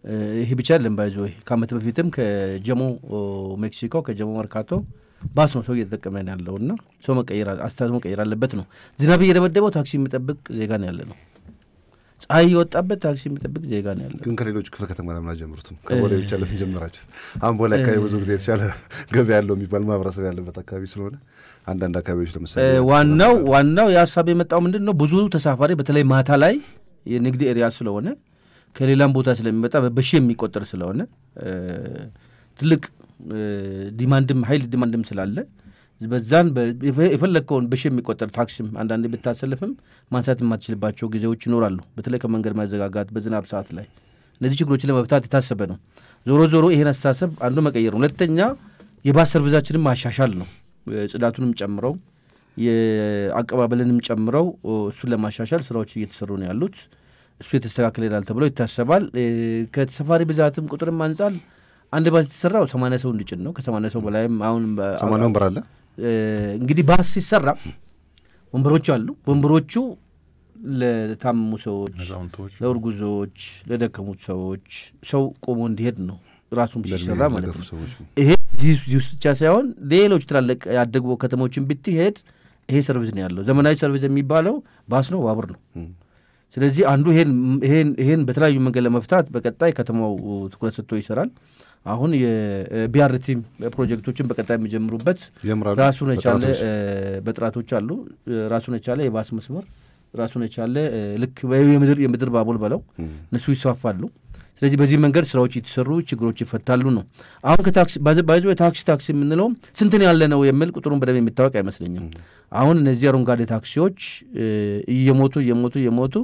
ይሄ ብቻ አይደለም ባይዞ ከአመት በፊትም ከጀሞ ሜክሲኮ ከጀሞ መርካቶ ባስ ነው ሰው እየተጠቀመ ያለው እና ሰው መቀየር አስተሳሰብ መቀየር አለበት ነው። ዝናብ እየደበደበው ታክሲ የሚጠብቅ ዜጋ ነው ያለ ነው። ፀሐይ የወጣበት ታክሲ የሚጠብቅ ዜጋ ነው ያለ። ግን ከሌሎች ክፍለ ከተማ ለምን አልጀምሩትም? ከቦሌ ብቻ ለምን ጀመራችሁት? አሁን ቦሌ አካባቢ ብዙ ጊዜ የተሻለ ገበያ ያለው የሚባል ማህበረሰብ ያለበት አካባቢ ስለሆነ አንዳንድ አካባቢዎች ለምሳሌ ዋናው ዋናው የሀሳብ የመጣው ምንድን ነው ብዙ ተሳፋሪ በተለይ ማታ ላይ የንግድ ኤሪያ ስለሆነ ከሌላም ቦታ ስለሚመጣ በሺ የሚቆጠር ስለሆነ ትልቅ ዲማንድም ሀይል ዲማንድም ስላለ በዛን የፈለግከውን በሺ የሚቆጠር ታክሲም አንዳንዴ ብታሰልፍም ማንሳት የማትችልባቸው ጊዜዎች ይኖራሉ። በተለይ ከመንገድ ማዘጋጋት በዝናብ ሰዓት ላይ እነዚህ ችግሮችን ለመፍታት የታሰበ ነው። ዞሮ ዞሮ ይሄን አስተሳሰብ አንዱ መቀየር ነው። ሁለተኛ የባስ ሰርቪሳችንም ማሻሻል ነው። ጽዳቱንም ጨምረው የአቀባበልንም ጨምረው እሱን ለማሻሻል ስራዎች እየተሰሩ ነው ያሉት። እሱ የተስተካከለ ይላል ተብሎ ይታሰባል። ከተሳፋሪ ብዛትም ቁጥርም አንጻር አንድ ባስ የተሰራው ሰማንያ ሰው እንዲጭን ነው። ከሰማንያ ሰው በላይም አሁን ሰማንያ ወንበር አለ። እንግዲህ ባስ ሲሰራ ወንበሮች አሉ። ወንበሮቹ ለታመሙ ሰዎች፣ ለእርጉዞች፣ ለደከሙት ሰዎች ሰው ቆሞ እንዲሄድ ነው ራሱም ሲሰራ ማለት ነው። ይሄ እዚህ ውስጥ ብቻ ሳይሆን ሌሎች ትላልቅ ያደጉ ከተሞችን ብትሄድ ይሄ ሰርቪስ ነው ያለው። ዘመናዊ ሰርቪስ የሚባለው ባስ ነው፣ ባቡር ነው። ስለዚህ አንዱ ይሄን በተለያዩ መንገድ ለመፍታት በቀጣይ ከተማው ትኩረት ሰጥቶ ይሰራል። አሁን የቢአርቲ ፕሮጀክቶችን በቀጣይ የሚጀምሩበት ራሱን የቻለ በጥራቶች አሉ። ራሱን የቻለ የባስ መስመር ራሱን የቻለ ልክ የምድር ባቡር በለው እነሱ ይስፋፋሉ። ስለዚህ በዚህ መንገድ ስራዎች የተሰሩ ችግሮች ይፈታሉ ነው። አሁን ከታክሲ ባይዞ የታክሲ ታክሲ የምንለው ስንትን ያለ ነው የሚል ቁጥሩን በደንብ የሚታወቅ አይመስለኝም። አሁን እነዚህ አረንጓዴ ታክሲዎች እየሞቱ እየሞቱ እየሞቱ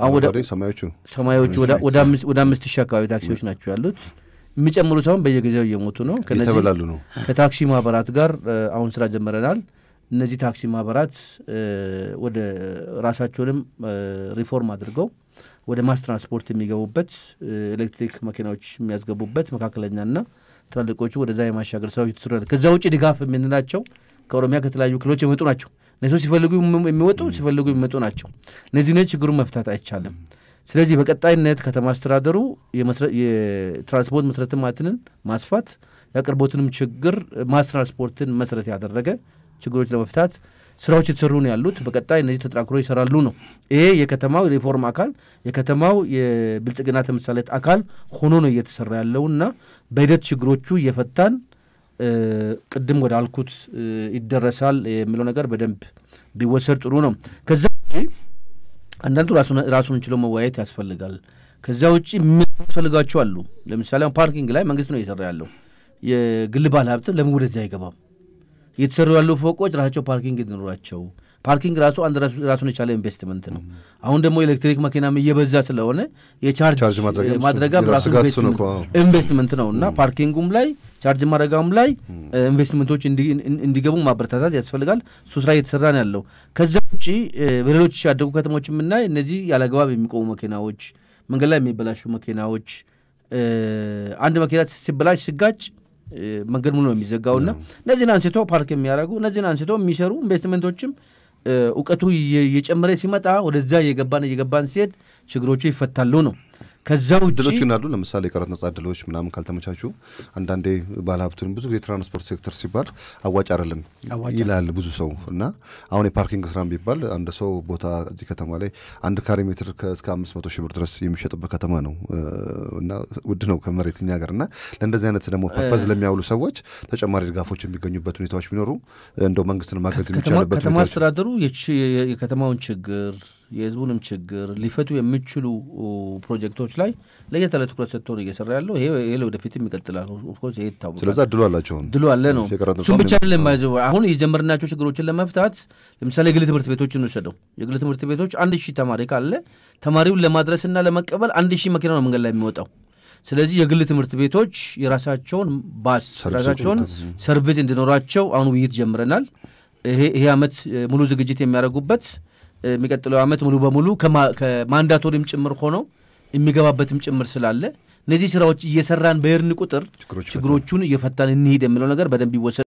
ሰማዮቹ ወደ አምስት ሺህ አካባቢ ታክሲዎች ናቸው ያሉት። የሚጨምሩ ሳይሆን በየጊዜው እየሞቱ ነው። የተበላሉ ነው። ከታክሲ ማህበራት ጋር አሁን ስራ ጀምረናል። እነዚህ ታክሲ ማህበራት ወደ ራሳቸውንም ሪፎርም አድርገው ወደ ማስ ትራንስፖርት የሚገቡበት ኤሌክትሪክ መኪናዎች የሚያስገቡበት መካከለኛና ትላልቆቹ ወደዛ የማሻገር ስራዎች የተሰሩ ከዛ ውጭ ድጋፍ የምንላቸው ከኦሮሚያ ከተለያዩ ክልሎች የመጡ ናቸው። እነሱ ሲፈልጉ የሚወጡ ሲፈልጉ የሚመጡ ናቸው። እነዚህ ነ ችግሩን መፍታት አይቻልም። ስለዚህ በቀጣይነት ከተማ አስተዳደሩ የትራንስፖርት መሰረተ ልማትን ማስፋት የአቅርቦትንም ችግር ማስ ትራንስፖርትን መሰረት ያደረገ ችግሮች ለመፍታት ስራዎች የተሰሩ ነው ያሉት። በቀጣይ እነዚህ ተጠናክሮ ይሰራሉ ነው። ይሄ የከተማው ሪፎርም አካል የከተማው የብልጽግና ተምሳሌት አካል ሆኖ ነው እየተሰራ ያለውና በሂደት ችግሮቹ እየፈታን ቅድም ወደ አልኩት ይደረሳል የሚለው ነገር በደንብ ቢወሰድ ጥሩ ነው። ከዛ አንዳንዱ ራሱን ችሎ መወያየት ያስፈልጋል። ከዛ ውጭ የሚያስፈልጋቸው አሉ። ለምሳሌ ፓርኪንግ ላይ መንግስት ነው እየሰራ ያለው። የግል ባለ ሀብትም ለምን ወደዚህ አይገባም? እየተሰሩ ያሉ ፎቆች ራሳቸው ፓርኪንግ እንዲኖራቸው ፓርኪንግ ራሱ አንድ ራሱን የቻለ ኢንቨስትመንት ነው። አሁን ደግሞ ኤሌክትሪክ መኪናም እየበዛ ስለሆነ የቻርጅ ማድረጋም ራሱ ኢንቨስትመንት ነው እና ፓርኪንጉም ላይ ቻርጅ ማድረጋም ላይ ኢንቨስትመንቶች እንዲገቡ ማበረታታት ያስፈልጋል። እሱ ስራ እየተሰራ ነው ያለው። ከዛ ውጭ በሌሎች ያደጉ ከተሞች የምናይ እነዚህ ያለአግባብ የሚቆሙ መኪናዎች፣ መንገድ ላይ የሚበላሹ መኪናዎች አንድ መኪና ሲበላሽ ሲጋጭ መንገድ ሙሉ ነው የሚዘጋውና እነዚህን አንስቶ ፓርክ የሚያደርጉ እነዚህን አንስቶ የሚሰሩ ኢንቨስትመንቶችም እውቀቱ እየጨመረ ሲመጣ ወደዛ እየገባን እየገባን ሲሄድ ችግሮቹ ይፈታሉ ነው። ከዛ ውጭ እድሎች ግን አሉ። ለምሳሌ የቀረጥ ነጻ እድሎች ምናምን ካልተመቻቹ አንዳንዴ ባለሀብቱን ብዙ ጊዜ ትራንስፖርት ሴክተር ሲባል አዋጭ አይደለም ይላል ብዙ ሰው እና አሁን የፓርኪንግ ስራ ቢባል አንድ ሰው ቦታ እዚህ ከተማ ላይ አንድ ካሬ ሜትር እስከ አምስት መቶ ሺህ ብር ድረስ የሚሸጥበት ከተማ ነው እና ውድ ነው ከመሬት እኛ ሀገር እና ለእንደዚህ አይነት ደግሞ ፐርፐዝ ለሚያውሉ ሰዎች ተጨማሪ ድጋፎች የሚገኙበት ሁኔታዎች ቢኖሩ እንደው መንግስትን ማገዝ የሚቻልበት ከተማ አስተዳደሩ የከተማውን ችግር የህዝቡንም ችግር ሊፈቱ የሚችሉ ፕሮጀክቶች ላይ ለየት ያለ ትኩረት ሰጥቶ ነው እየሰራ ያለው። ይሄ ለወደፊትም ይቀጥላል። ኦፍኮርስ ይሄ ይታወቃል። ስለዚ እድሉ አላቸው እድሉ አለ ነው። እሱም ብቻ አይደለም ባይዘው አሁን የጀመርናቸው ችግሮችን ለመፍታት ለምሳሌ የግል ትምህርት ቤቶች እንውሰደው። የግል ትምህርት ቤቶች አንድ ሺህ ተማሪ ካለ ተማሪውን ለማድረስና ለመቀበል አንድ ሺህ መኪና ነው መንገድ ላይ የሚወጣው። ስለዚህ የግል ትምህርት ቤቶች የራሳቸውን ባስ የራሳቸውን ሰርቪስ እንዲኖራቸው አሁን ውይይት ጀምረናል። ይሄ ዓመት ሙሉ ዝግጅት የሚያደርጉበት የሚቀጥለው ዓመት ሙሉ በሙሉ ከማንዳቶሪም ጭምር ሆነው የሚገባበትም ጭምር ስላለ እነዚህ ስራዎች እየሰራን በሄድን ቁጥር ችግሮቹን እየፈታን እንሂድ የሚለው ነገር በደንብ ይወሰድ